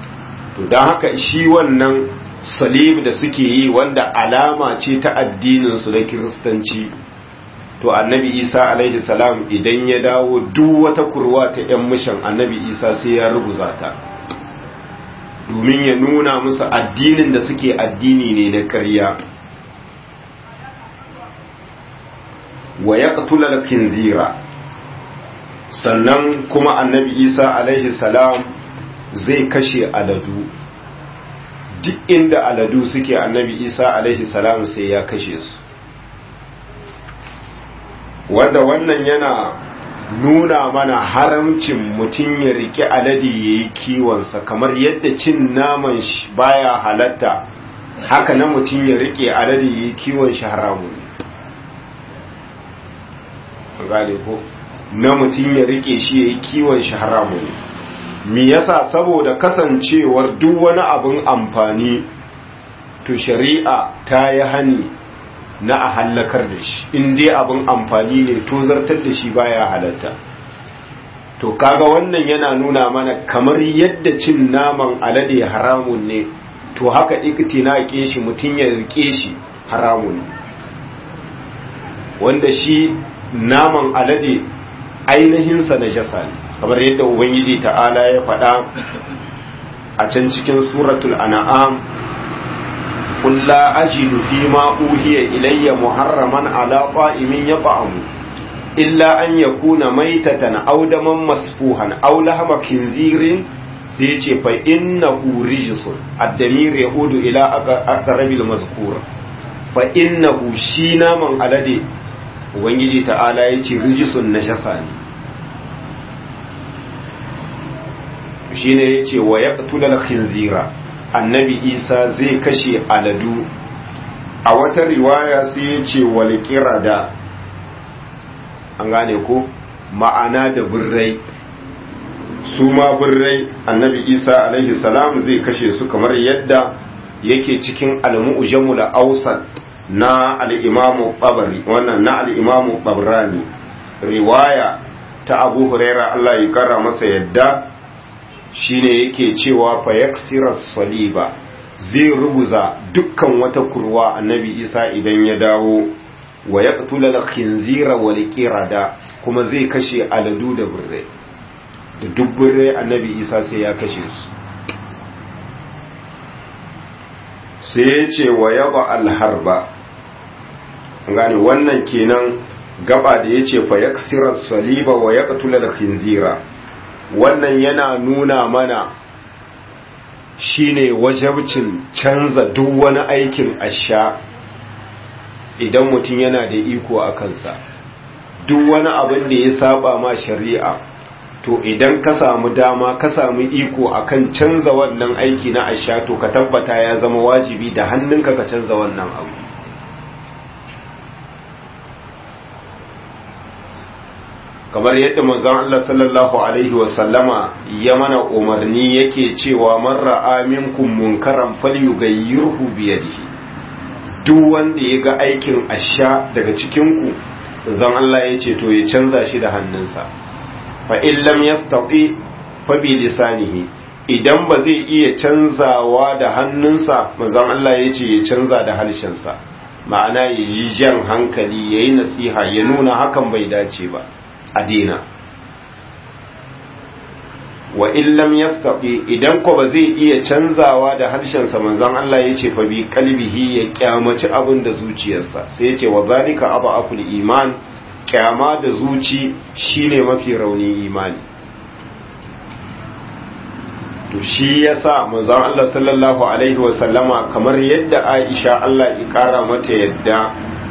to don haka shi wannan salib da suke yi wanda alama ce ta addininsu na kiristanci to annabi isa alaihi salam idan ya dawo duk wata kurwa ta 'yan mishan annabi isa sai ya ruguza ta domin ya nuna musu addinin da suke addini ne na ƙarya wa ya ƙatula kinzira sannan kuma annabi isa alaihi salam zai kashe aladu duk inda aladu suke annabi isa alaihi salam sai ya kashe su wanda wannan yana nuna mana haramcin mutum ya rike alade ya yi kiwonsa kamar yadda cin naman shi baya halatta haka na mutum ya rike alade ya yi kiwon shi haramun gane ko na mutum ya rike shi ya yi kiwon shi haramun me yasa saboda kasancewar duk wani abin amfani to shari'a ta yi hani na a hallakar da shi in dai abin amfani ne to zartar da shi baya halatta to kaga wannan yana nuna mana kamar yadda cin naman alade haramun ne to haka iktina ke shi mutum ya rike shi haramun wanda shi naman alade ainihinsa na jasa ne kamar yadda ubangiji ta'ala ya faɗa a can cikin suratul an'am قل لا أجد فيما أوهي إلي محرما على طائم يطعم إلا أن يكون ميتة أو دما مسفوحا أو لحم خنزير سيتي فإنه رجس الدمير يعود إلى أقرب المذكور فإنه شينا من ألدي ubangiji ta'ala ya ce rijisun na shasa ne shi ne ya ce wa ya ƙatular khinzira annabi isa zai kashe aladu a wata riwaya sai ya ce walƙira da an gane ko ma'ana da birrai su ma birrai annabi isa alaihi salam zai kashe su kamar yadda yake cikin al-mu'jamul awsat na al-imamu tabari wannan na al-imamu tabrani riwaya ta abu huraira Allah ya kara masa yadda shine yake cewa fa yaksira saliba zai ruguza dukkan wata kurwa annabi isa idan ya dawo wa yaqtula al-khinzira wal qirada kuma zai kashe aladu da birrai da duk birrai annabi isa sai ya kashe su sai ya ce wa yaba alharba gane wannan kenan gaba da ya ce fa yaksira saliba wa yaqtula al-khinzira wannan yana nuna mana shine wajabcin canza duk wani aikin asha idan mutum yana da iko a kansa duk wani abin da ya saba ma shari'a to idan ka samu dama ka samu iko akan canza wannan aiki na asha to ka tabbata ya zama wajibi da hannunka ka canza wannan abu kamar yadda manzon Allah sallallahu alaihi wasallama ya mana umarni yake cewa man ra'a minkum munkaran falyughayyirhu bi yadihi duk wanda ya ga aikin asha daga cikin ku zan Allah ya ce to ya canza shi da hannunsa fa in lam yastati fa bi lisanihi idan ba zai iya canzawa da hannunsa manzon Allah ya ce ya canza da harshensa ma'ana ya yi jan hankali yayi nasiha ya nuna hakan bai dace ba a dina wa illam yastaqi idan ko ba zai iya canzawa da harshensa manzon Allah ya ce fa bi qalbihi ya kyamaci abin da zuciyarsa sai ya ce wa zalika aba'ul iman kyama da zuci shine mafi rauni imani to shi yasa manzon Allah sallallahu alaihi wa sallama kamar yadda Aisha Allah ya kara mata yadda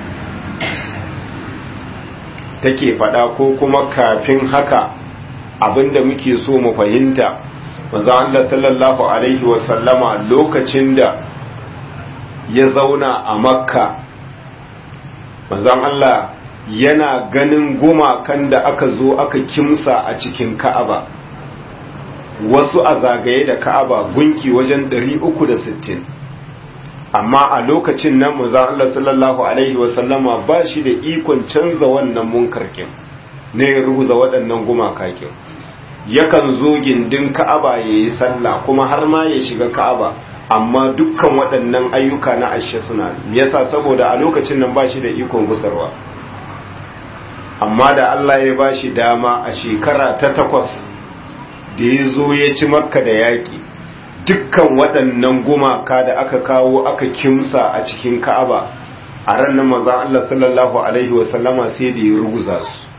take faɗa ko kuma kafin haka abinda muke so mu fahimta manzo Allah sallallahu alaihi wa sallama lokacin da ya zauna a makka manzo Allah yana ganin gumakan da aka zo aka kimsa a cikin ka'aba wasu a zagaye da ka'aba gunki wajen 360 amma a lokacin nan manzo Allah sallallahu alaihi wasallama ba shi da ikon canza wannan munkarkin ne ya rubuza waɗannan gumaka kin yakan zo gindin ka'aba ya yi sallah kuma har ma ya shiga ka'aba amma dukkan waɗannan ayyuka na ashe suna yasa saboda a lokacin nan ba shi da ikon gusarwa amma da Allah ya ba shi dama a shekara ta takwas da ya zo ya ci makka da yaƙi dukkan waɗannan gumaka da aka kawo aka kimsa a cikin ka'aba a ranar maza Allah sallallahu Alaihi wasallama sai da ya ruguza su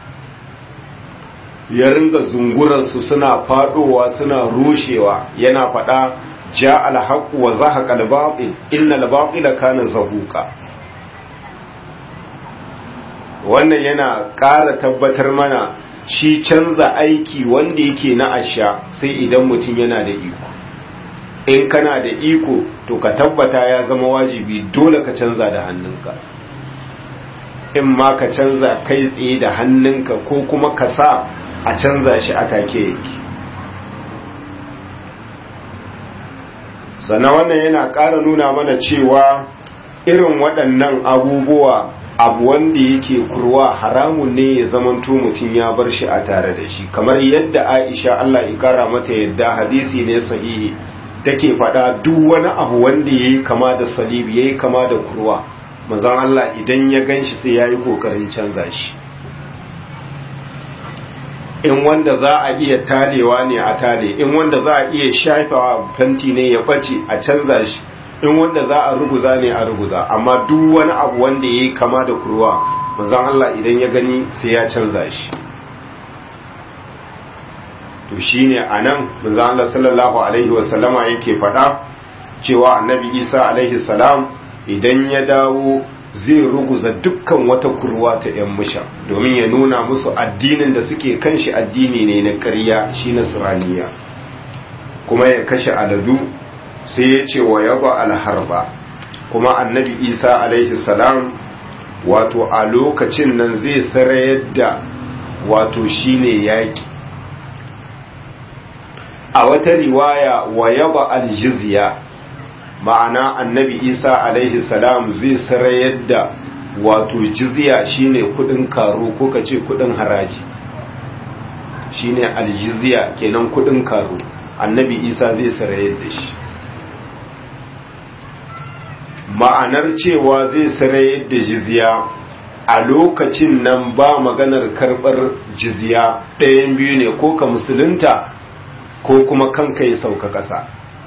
ya ringa zungurarsu suna faɗowa suna rushewa yana faɗa ja alhaƙu wa zahaƙa albaɓin inna albaɓila kana zahuƙa wannan yana ƙara tabbatar mana shi canza aiki wanda yake na asha sai idan mutum yana da iko in kana da iko to ka tabbata ya zama wajibi dole ka canza da hannunka in ma ka canza kai tsaye da hannunka ko kuma ka sa a canza shi a take yake sannan wannan yana ƙara nuna mana cewa irin waɗannan abubuwa abu wanda yake kurwa haramun ne ya zamanto mutum ya bar shi a tare da shi kamar yadda aisha Allah ya kara mata yadda hadisi ne sahihi take faɗa duk wani abu wanda ya yi kama da salibi ya yi kama da kurwa mazan Allah idan ya gan shi sai ya yi ƙoƙarin canza shi in wanda za a iya talewa ne a tale in wanda za a iya shafawa fanti ne ya ɓace a canza shi in wanda za a ruguza ne a ruguza amma duk wani abu wanda ya yi kama da kurwa mazan Allah idan ya gani sai ya canza shi to shine anan manzo Allah sallallahu alaihi wasallama yake faɗa cewa annabi Isa alaihi salam idan ya dawo zai ruguza dukkan wata kurwa ta ‘yan musha domin ya nuna musu addinin da suke kan shi addini ne na ƙarya shi na suraniya kuma ya kashe aladu sai ya ce wa yaba alharba kuma annabi isa alaihi salam wato a lokacin nan zai sarayar da wato shine yaƙi a wata riwaya wa yaba aljizya ma'ana annabi isa alaihi salam zai sarayar da wato jizya shine kudin karo ko kace kudin haraji shine aljizya kenan kudin karo annabi isa zai sarayar da shi ma'anar cewa zai sarayar da jizya a lokacin nan ba maganar karbar jizya ɗayan biyu ne ko ka musulunta ko kuma kanka ya sauka ƙasa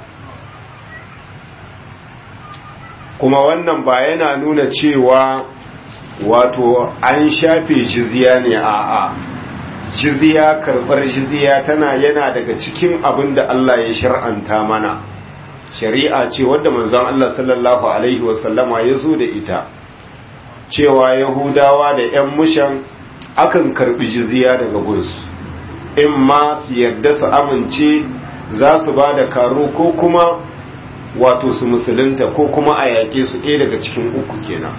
kuma wannan ba yana nuna cewa wato an shafe jizya ne a a jizya karbar jizya tana yana daga cikin abin da Allah ya shar'anta mana shari'a ce wadda manzon Allah sallallahu alaihi wasallama ya zo da ita cewa yahudawa da 'yan mushan akan karbi jizya daga gunsu in ma su yarda su amince za su ba da karo ko kuma wato su musulunta ko kuma a yaƙe su ɗaya daga cikin uku kenan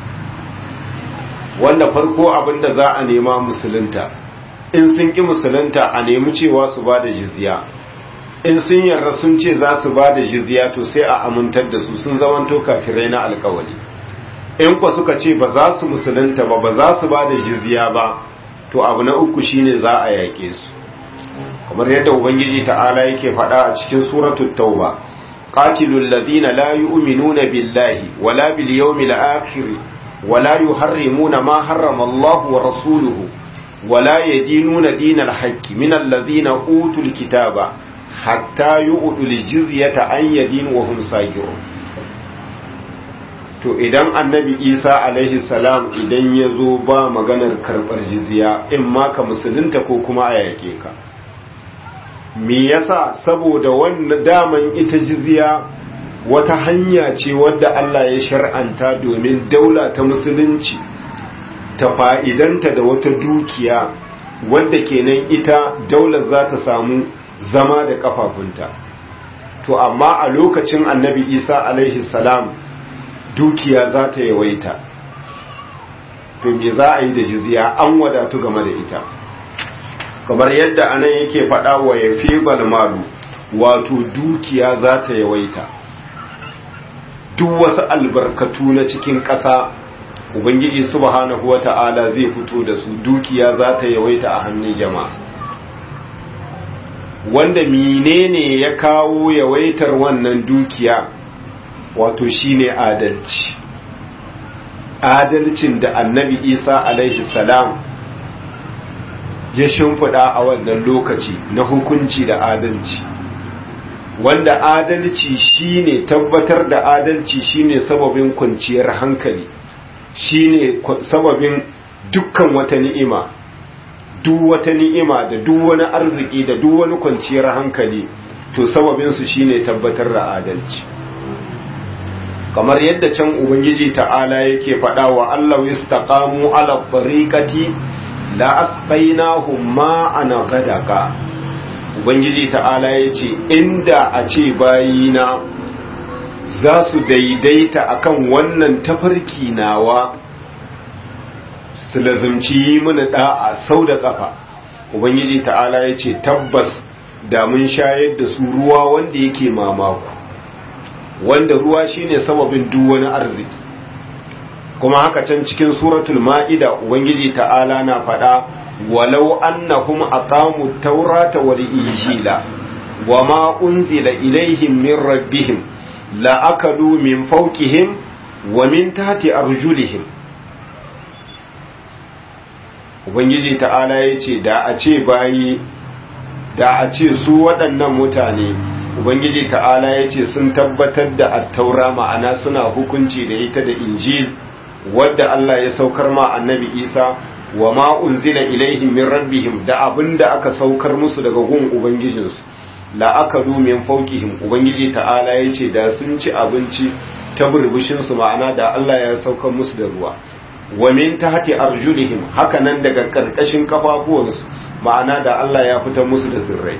wanda farko abinda za a nema musulunta in sun ƙi musulunta a nemi cewa su ba da jizya in sun yarda sun ce za su ba da jizya to sai a amintar da su sun zamanto kafirai na alkawali in kwa suka ce ba za su musulunta ba ba za su ba da jizya ba to abu na uku shine za a yaƙe su kamar yadda ubangiji ta'ala yake faɗa a cikin suratul tauba qatilul ladina la yu'minuna billahi wala bil yawmil akhir wala yuharrimuna ma harrama Allah wa rasuluhu wala yadinuna dinal haqqi minal ladina utul kitaba hatta yu'tul jizyata an yadin wa hum sagirun to idan annabi isa alaihi salam idan ya zo ba maganar karɓar jizya in ma ka musulunta ko kuma a yake ka me yasa saboda wannan daman ita jizya wata hanya ce wadda Allah ya shar'anta domin daula ta musulunci ta fa'idanta da wata dukiya wadda kenan ita daular za ta samu zama da kafafunta to amma a lokacin annabi isa alaihi salam dukiya za ta yawaita to me za a yi da jizya an wadatu game da ita kamar yadda anan yake faɗa wa ya fi malu wato dukiya za ta yawaita duk wasu albarkatu na cikin ƙasa ubangiji subhanahu wata'ala zai fito da su dukiya za ta yawaita a hannun jama'a wanda menene ya kawo yawaitar wannan dukiya wato shine adalci adalcin da annabi isa alaihi salam ya shimfiɗa a wannan lokaci na hukunci da adalci wanda adalci shine tabbatar da adalci shine sababin kwanciyar hankali shine sababin dukkan wata ni'ima duk wata ni'ima da duk wani arziki da duk wani kwanciyar hankali to sababin su shine tabbatar da adalci kamar yadda can ubangiji ta'ala yake faɗa wa Allah istaqamu ala tariqati la asqainahum ma'an gadaka ubangiji ta'ala yace inda a ce bayina za su daidaita akan wannan tafarki nawa su lazumci yi mana da'a sau da kafa ubangiji ta'ala yace tabbas da mun shayar da su ruwa wanda yake mamaku wanda ruwa shine sababin duk wani arziki kuma haka can cikin suratul ma'ida ubangiji ta'ala na faɗa walau annahum aqamu taurata wal injila wama unzila ilaihim min rabbihim la akalu min fawqihim wa min tahti arjulihim ubangiji ta'ala yace da a ce bayi da a ce su waɗannan mutane ubangiji ta'ala ya ce sun tabbatar da attaura ma'ana suna hukunci da ita da injil wadda Allah ya saukar ma annabi isa wa ma unzila ilaihim min rabbihim da abinda aka saukar musu daga gun ubangijinsu la akalu min fawqihim ubangiji ta'ala ya ce da sun ci abinci ta burbushin su ma'ana da Allah ya saukar musu da ruwa wa min tahti arjulihim haka nan daga karkashin kafafuwansu ma'ana da Allah ya fitar musu da zirrai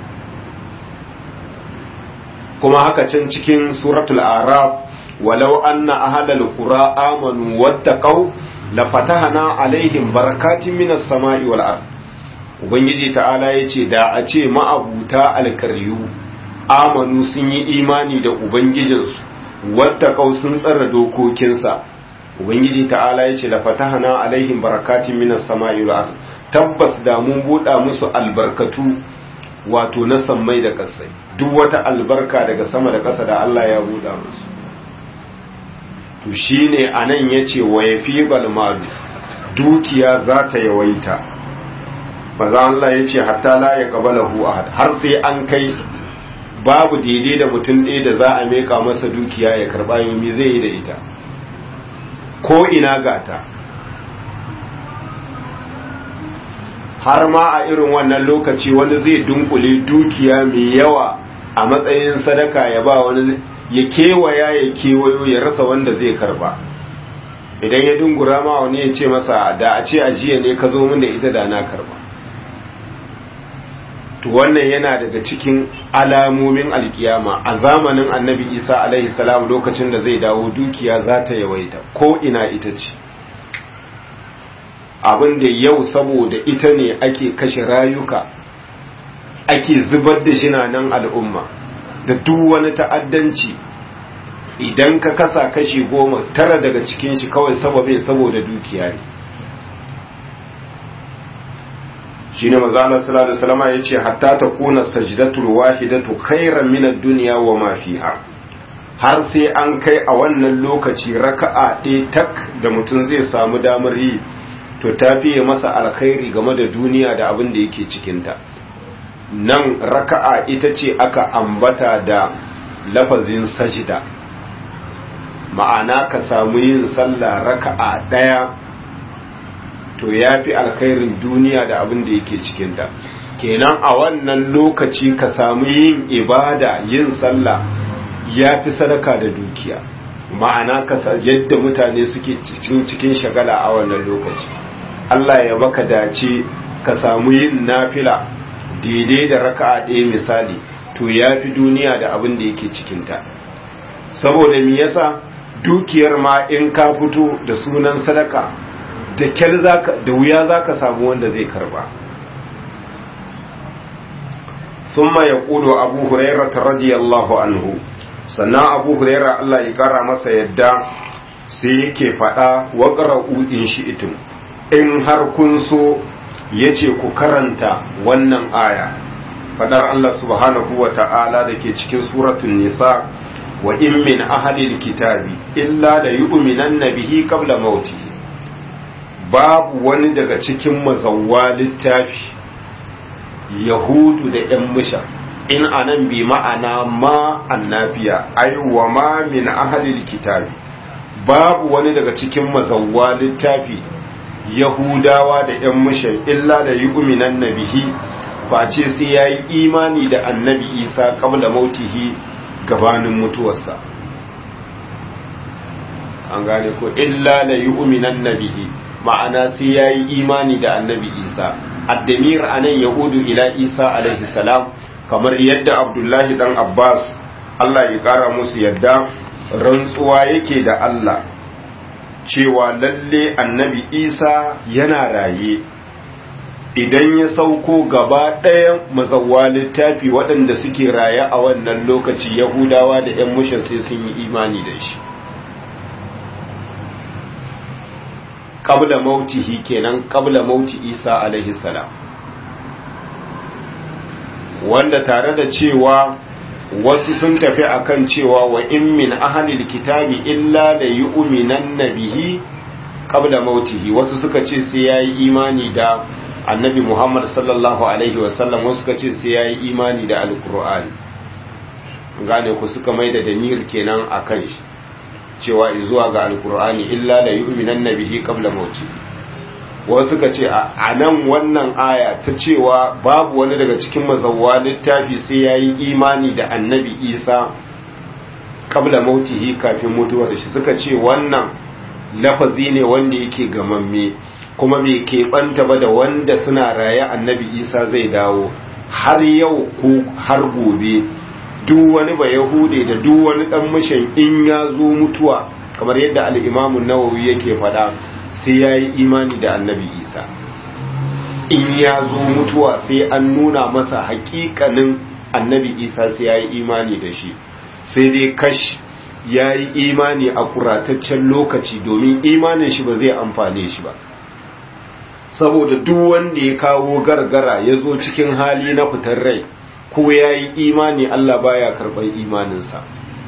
kuma haka can cikin suratul araf walau anna ahlal qura amanu wattaqau la fatahna alaihim barakatin minas sama'i wal ard ubangiji ta'ala yace da a ce ma'abuta alkaryu amanu sun yi imani da ubangijinsu wattaqau sun tsara dokokinsa ubangiji ta'ala yace la fatahna alaihim barakatin minas sama'i wal ard tabbas da mun buɗa musu albarkatu wato na sammai da ƙasai duk wata albarka daga sama da ƙasa da Allah ya buɗa musu to shine anan yace wa yafi balmalu dukiya za ta yawaita maza Allah yace hatta la ya qabalahu ahad har sai an kai babu daidai da mutum ɗaya da za a meka masa dukiya ya karɓa yi zai yi da ita ko ina gata har ma a irin wannan lokaci wani zai dunkule dukiya mai yawa a matsayin sadaka ya ba wani ya kewaya ya kewayo ya rasa wanda zai karba idan ya dungura ma wani ya ce masa da a ce ajiya ne ka zo min da ita da na karba to wannan yana daga cikin alamomin alkiyama a zamanin annabi isa alaihi salam lokacin da zai dawo dukiya za ta yawaita ko ina ita ce abin da yau saboda ita ne ake kashe rayuka ake zubar da jinanan al'umma da duk wani ta'addanci idan ka kasa kashi goma tara daga cikin shi kawai sababe saboda dukiya ne shi ne mazalar salatu salama ya ce hatta ta kuna sajidatul wahidatu khairan minar duniya wa mafiha har sai an kai a wannan lokaci raka'a ɗaya tak da mutum zai samu damar yi to ta fiye masa alkhairi game da duniya da abin da yake cikinta nan raka'a ita ce aka ambata da lafazin sajida ma'ana ka samu yin sallah raka'a ɗaya to ya fi alkhairin duniya da abin da yake cikinta kenan a wannan lokaci ka samu yin ibada yin sallah ya fi sadaka da dukiya ma'ana ka yadda mutane suke cikin shagala a wannan lokaci Allah ya baka dace ka samu yin nafila daidai da raka'a ɗaya misali to ya fi duniya da abin da yake cikinta saboda me yasa dukiyar ma in ka fito da sunan sadaka da kyar zaka da wuya zaka samu wanda zai karba thumma yaqulu abu hurairah radiyallahu anhu sannan abu hurairah Allah ya kara masa yadda sai yake fada wa qara'u in shi'tum in har kun so yace ku karanta wannan aya fadar Allah subhanahu wa ta'ala da ke cikin suratun nisa wa in min ahalil kitabi illa da yu'minan bihi qabla mautihi babu wani daga cikin mazawwa littafi yahudu da ‘yan musha in anan bi ma'ana ma annabiya ai wa ma min ahalil kitabi babu wani daga cikin mazawwa littafi yahudawa da ‘yan musha illa da yu'minan bihi face sai ya yi imani da annabi isa kabla mautihi gabanin mutuwarsa an gane ko illa la yu'minan nabihi ma'ana sai ya yi imani da annabi isa addamir anan yahudu ila isa alaihi salam kamar yadda abdullahi dan abbas allah ya kara musu yadda rantsuwa yake da allah cewa lalle annabi isa yana raye idan ya sauko gaba ɗaya mazawa littafi waɗanda suke raye a wannan lokaci yahudawa da 'yan mushin sai sun yi imani da shi ƙabla mautihi kenan ƙabla mauti isa alaihi salam wanda tare da cewa wasu sun tafi akan cewa wa in min ahalil kitabi illa da yu'minan bihi qabla mautihi wasu suka ce sai yayi imani da annabi Muhammad sallallahu Alaihi wasallam wasu ka ce sai ya yi imani da alkur'ani gane ku suka mai da damir kenan a kan shi cewa zuwa ga alkur'ani illa la yu'minan nabihi qabla mauti wasu ka ce a nan wannan aya ta cewa babu wani daga cikin mazawwa littafi sai ya yi imani da annabi isa qabla mautihi kafin mutuwar shi suka ce wannan lafazi ne wanda yake gamamme kuma bai keɓanta ba da wanda suna raye annabi isa zai dawo har yau ko har gobe duk wani ba yahude da duk wani ɗan mashin in ya zo mutuwa kamar yadda al'imamun nawawi yake faɗa sai ya yi imani da annabi isa in ya zo mutuwa sai an nuna masa hakikanin annabi isa sai ya yi imani da shi sai dai kash ya yi imani a kurataccen lokaci domin imanin shi ba zai amfane shi ba saboda duk wanda ya kawo gargara ya zo cikin hali na fitar rai ko ya yi imani Allah baya karɓar imaninsa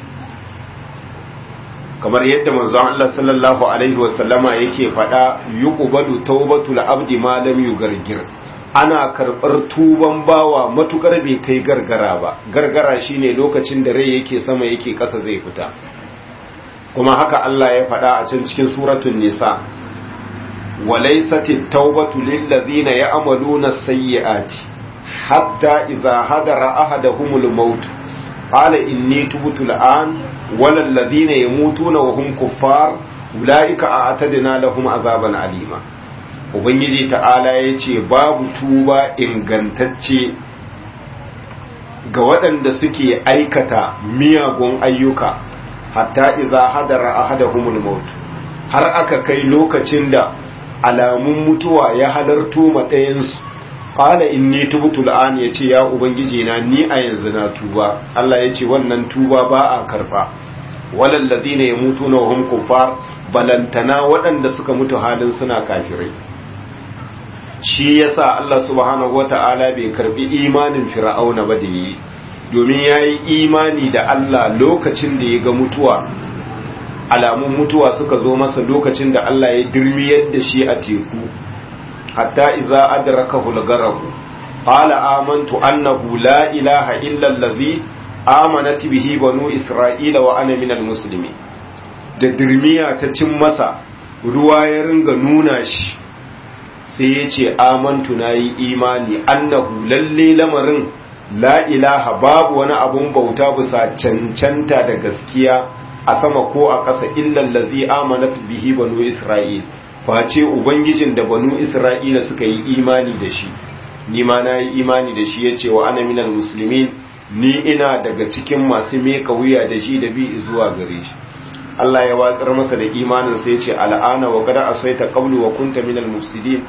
kamar yadda manzon Allah sallallahu alaihi wasallama yake faɗa yuqbalu tawbatul abdi ma lam yugargir ana karɓar tuban bawa matukar bai kai gargara ba gargara shine lokacin da rai yake sama yake ƙasa zai fita kuma haka Allah ya faɗa a can cikin suratul nisa وليست التوبة للذين يعملون السيئات حتى إذا حضر أحدهم الموت قال إني تبت الآن ولا الذين يموتون وهم كفار أولئك أعتدنا لهم عذابا أليما Ubangiji ta'ala ya ce babu tuba ingantacce ga waɗanda suke aikata miyagun ayyuka hatta iza hadara ahadahumul maut har aka kai lokacin da alamun mutuwa ya halarto ma ɗayansu ƙala in ni tubtu al'an ya ce ya ubangiji na ni a yanzu na tuba Allah ya ce wannan tuba ba a karɓa walallazi ne ya mutu na wahum kuffar balantana waɗanda suka mutu halin suna kafirai shi yasa Allah subhanahu wata'ala bai karbi imanin fir'auna ba da yi domin yayi imani da Allah lokacin da ya ga mutuwa alamun mutuwa suka zo masa lokacin da Allah ya dirmiyar da shi a teku hatta idza adrakahu al-gharq qala amantu annahu la ilaha illa allazi amanat bihi banu isra'ila wa ana minal muslimin da dirmiya ta cin masa ruwa ya ringa nuna shi sai ya ce amantu na yi imani annahu lalle lamarin la ilaha babu wani abun bauta bisa cancanta da gaskiya a sama ko a ƙasa illallazi amanat bihi banu isra'il face ubangijin da banu isra'ila suka yi imani da shi ni ma na yi imani da shi ya ce wa ana minal muslimin ni ina daga cikin masu meka wuya da shi da bi zuwa gare shi Allah ya watsar masa da imanin sai ya ce al'ana wa kada asaita qablu wa kunta minal mufsidin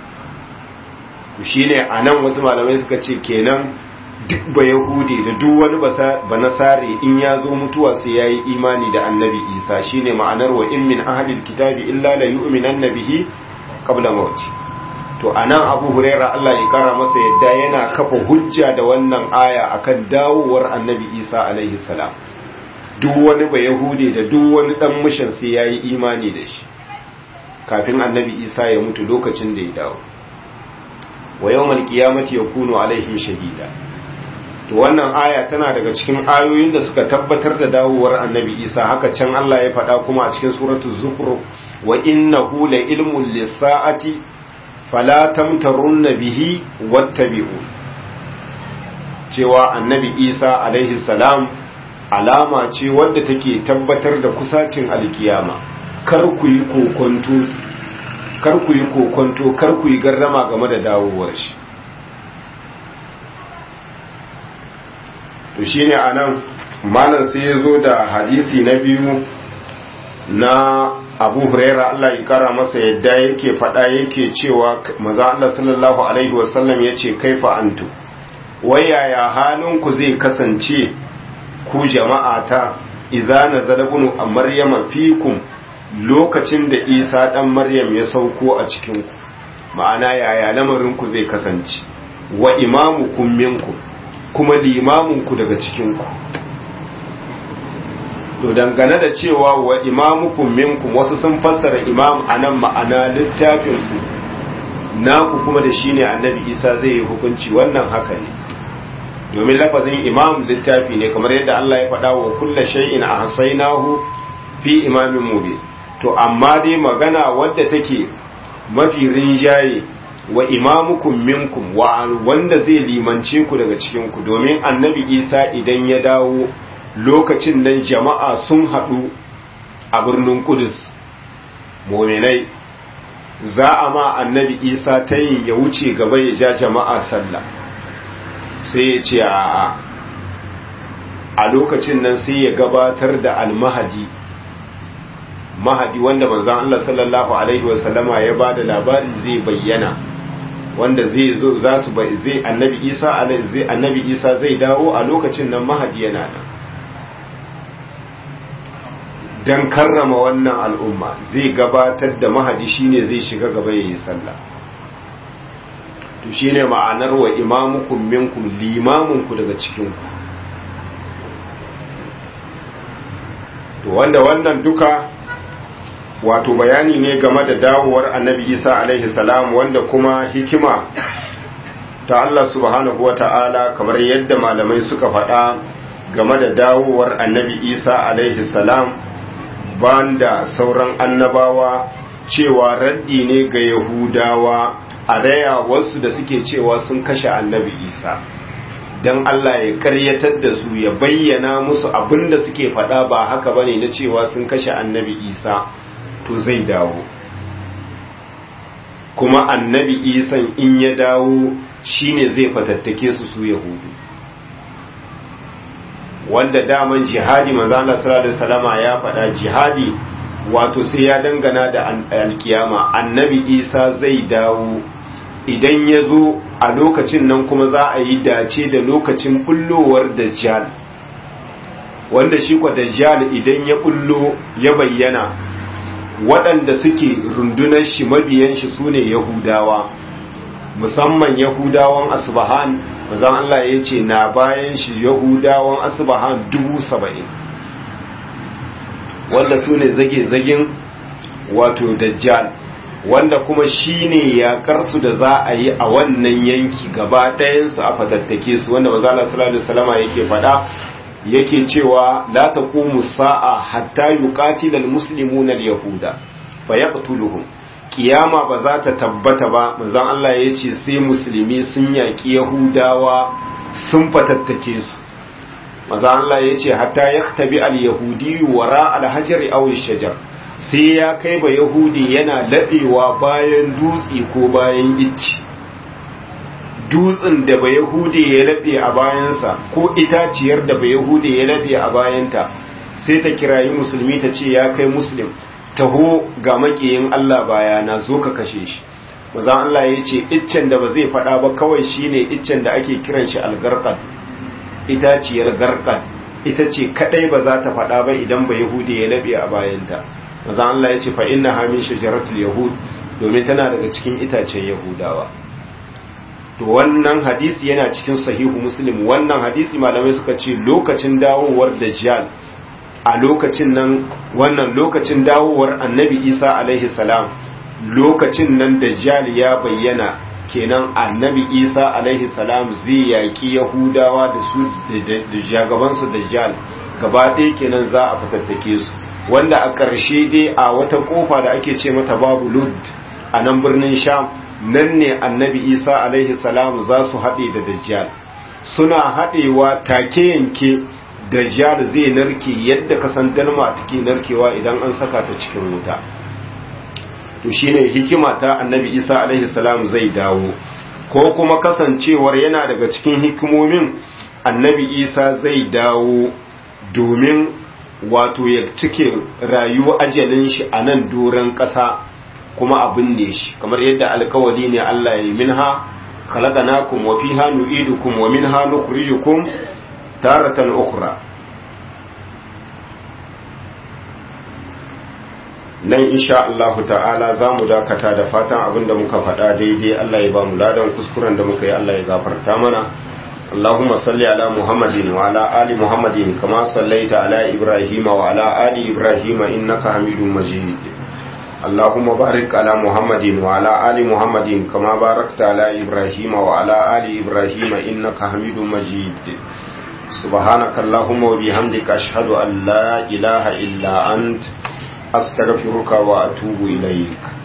to shine anan wasu malamai suka ce kenan duk ba yahudi da duk wani ba nasare in ya zo mutuwa sai ya yi imani da annabi isa shine ma'anar wa in min ahalil kitabi illa la yu'minan nabihi qabla mawti to anan abu huraira Allah ya kara masa yadda yana kafa hujja da wannan aya akan dawowar annabi isa alaihi salam duk wani ba yahudi da duk wani dan mishan sai yayi imani da shi kafin annabi isa ya mutu lokacin da ya dawo wa yawmal qiyamati yakunu alaihim shahida to wannan aya tana daga cikin ayoyin da suka tabbatar da dawowar annabi isa haka can Allah ya faɗa kuma a cikin suratul zukhruf wa innahu la ilmun lis-sa'ati fala tamtarunna bihi wattabi'u cewa annabi isa alaihi salam alama ce wadda take tabbatar da kusacin alkiyama kar ku yi kokonto kar ku yi kokonto kar ku yi garrama game da dawowar shi to shine anan malam sai ya zo da hadisi na biyu na abu huraira Allah ya kara masa yadda yake faɗa yake cewa maza Allah sallallahu alaihi wasallam ya ce kaifa antu wayaya halinku zai kasance ku jama'a ta idza nazala bunu maryama fikum lokacin da isa dan maryam ya sauko a cikin ku ma'ana yaya lamarin ku zai kasance wa imamukum minkum kuma limamin ku daga cikin ku to dangane da cewa wa imamukum minkum wasu sun fassara imam anan ma'ana littafin ku naku kuma da shine annabi isa zai yi hukunci wannan haka ne domin lafazin imam littafi ne kamar yadda Allah ya faɗa wa kulla shay'in ahsaynahu fi imamin mubin to amma dai magana wadda take mafi rinjaye wa imamukum minkum wa wanda zai limance ku daga cikin ku domin annabi isa idan ya dawo lokacin nan jama'a sun haɗu a birnin kudus mominai za a ma annabi isa ta yin ya wuce gaba ya ja jama'a sallah sai ya ce a a lokacin nan sai ya gabatar da almahadi mahadi wanda manzan Allah sallallahu Alaihi wasallama ya ba da labari zai bayyana wanda zai zo za su zai annabi isa zai annabi isa zai dawo a lokacin nan mahadi yana nan don karrama wannan al'umma zai gabatar da mahadi shine zai shiga gaba yayi sallah to shine ma'anar wa imamukum minkum limamunku daga cikinku to wanda wannan duka wato bayani ne game da dawowar annabi isa alaihi salam wanda kuma hikima ta Allah subhanahu wa ta'ala kamar yadda malamai suka faɗa game da dawowar annabi isa alaihi salam banda sauran annabawa cewa raddi ne ga yahudawa a raya wasu da suke cewa sun kashe annabi isa don Allah ya karyatar da su ya bayyana musu abin da suke faɗa ba haka bane na cewa sun kashe annabi isa to zai dawo kuma annabi isan in ya dawo shine zai fatattake su su yahudu wanda daman jihadi manzana sallallahu salama ya faɗa jihadi wato sai ya dangana da alkiyama annabi isa zai dawo idan ya zo a lokacin nan kuma za a yi dace da lokacin bullowar dajjal wanda shi kwa dajjal idan ya bullo ya bayyana waɗanda suke rundunar shi mabiyan shi su ne yahudawa musamman yahudawan asbahan mazan Allah ya ce na bayan shi yahudawan asbahan dubu saba'in wanda su ne zage-zagen wato dajjal wanda kuma shi ne yaƙarsu da za a yi a wannan yanki gaba ɗayansu a fatattake su wanda mazala salatu salama yake faɗa yake cewa la taqumu sa'a hatta yuqatila almuslimuna alyahuda fayaqtuluhum kiyama ba za ta tabbata ba manzon Allah yace sai musulmi sun yaki yahudawa sun fatattake su manzon Allah yace hatta yaktabi alyahudi wara alhajri aw shajar sai ya kai ba yahudi yana ladewa bayan dutse ko bayan icci dutsen da ba Yahudi ya laɓe a bayansa ko itaciyar da ba Yahudi ya laɓe a bayanta sai ta kirayi musulmi ta ce ya kai muslim taho ga makiyin Allah bayana zo ka kashe shi mazan Allah ya ce iccen da ba zai faɗa ba kawai shine iccen da ake kiran shi algarqad itaciyar garqad ita ce kadai ba za ta faɗa ba idan ba Yahudi ya laɓe a bayanta mazan Allah ya ce fa inna hamin shajaratul yahud domin tana daga cikin itacen yahudawa to wannan hadisi yana cikin sahihu muslim wannan hadisi malamai suka ce lokacin dawowar dajjal a lokacin nan wannan lokacin dawowar annabi isa alaihi salam lokacin nan dajjal ya bayyana kenan annabi isa alaihi salam zai yaƙi yahudawa da su da jagabansu dajjal gaba ɗaya kenan za a fitattake su wanda a ƙarshe dai a wata ƙofa da ake ce mata babu lud a nan birnin sham nan ne annabi isa alaihi salam za su haɗe da dajjal suna haɗewa take yanke dajjal zai narke yadda kasan dalma take narkewa idan an saka ta cikin wuta to shine hikima ta annabi isa alaihi salam zai dawo ko kuma kasancewar yana daga cikin hikimomin annabi isa zai dawo domin wato ya cike rayuwa ajalin shi a nan doron ƙasa kuma abin ne shi kamar yadda alkawali ne Allah ya yi minha khalaqnakum wa fiha nu'idukum wa minha nukhrijukum taratan ukhra nan insha Allah ta'ala za mu dakata da fatan abinda muka faɗa daidai Allah ya ba mu ladan kuskuren da muka yi Allah ya gafarta mana اللهم صل على محمد وعلى آل محمد كما صليت على إبراهيم وعلى آل إبراهيم إنك حميد مجيد اللهم بارك على محمد وعلى آل محمد كما باركت على إبراهيم وعلى آل إبراهيم إنك حميد مجيد سبحانك اللهم وبحمدك أشهد أن لا إله إلا أنت أستغفرك وأتوب إليك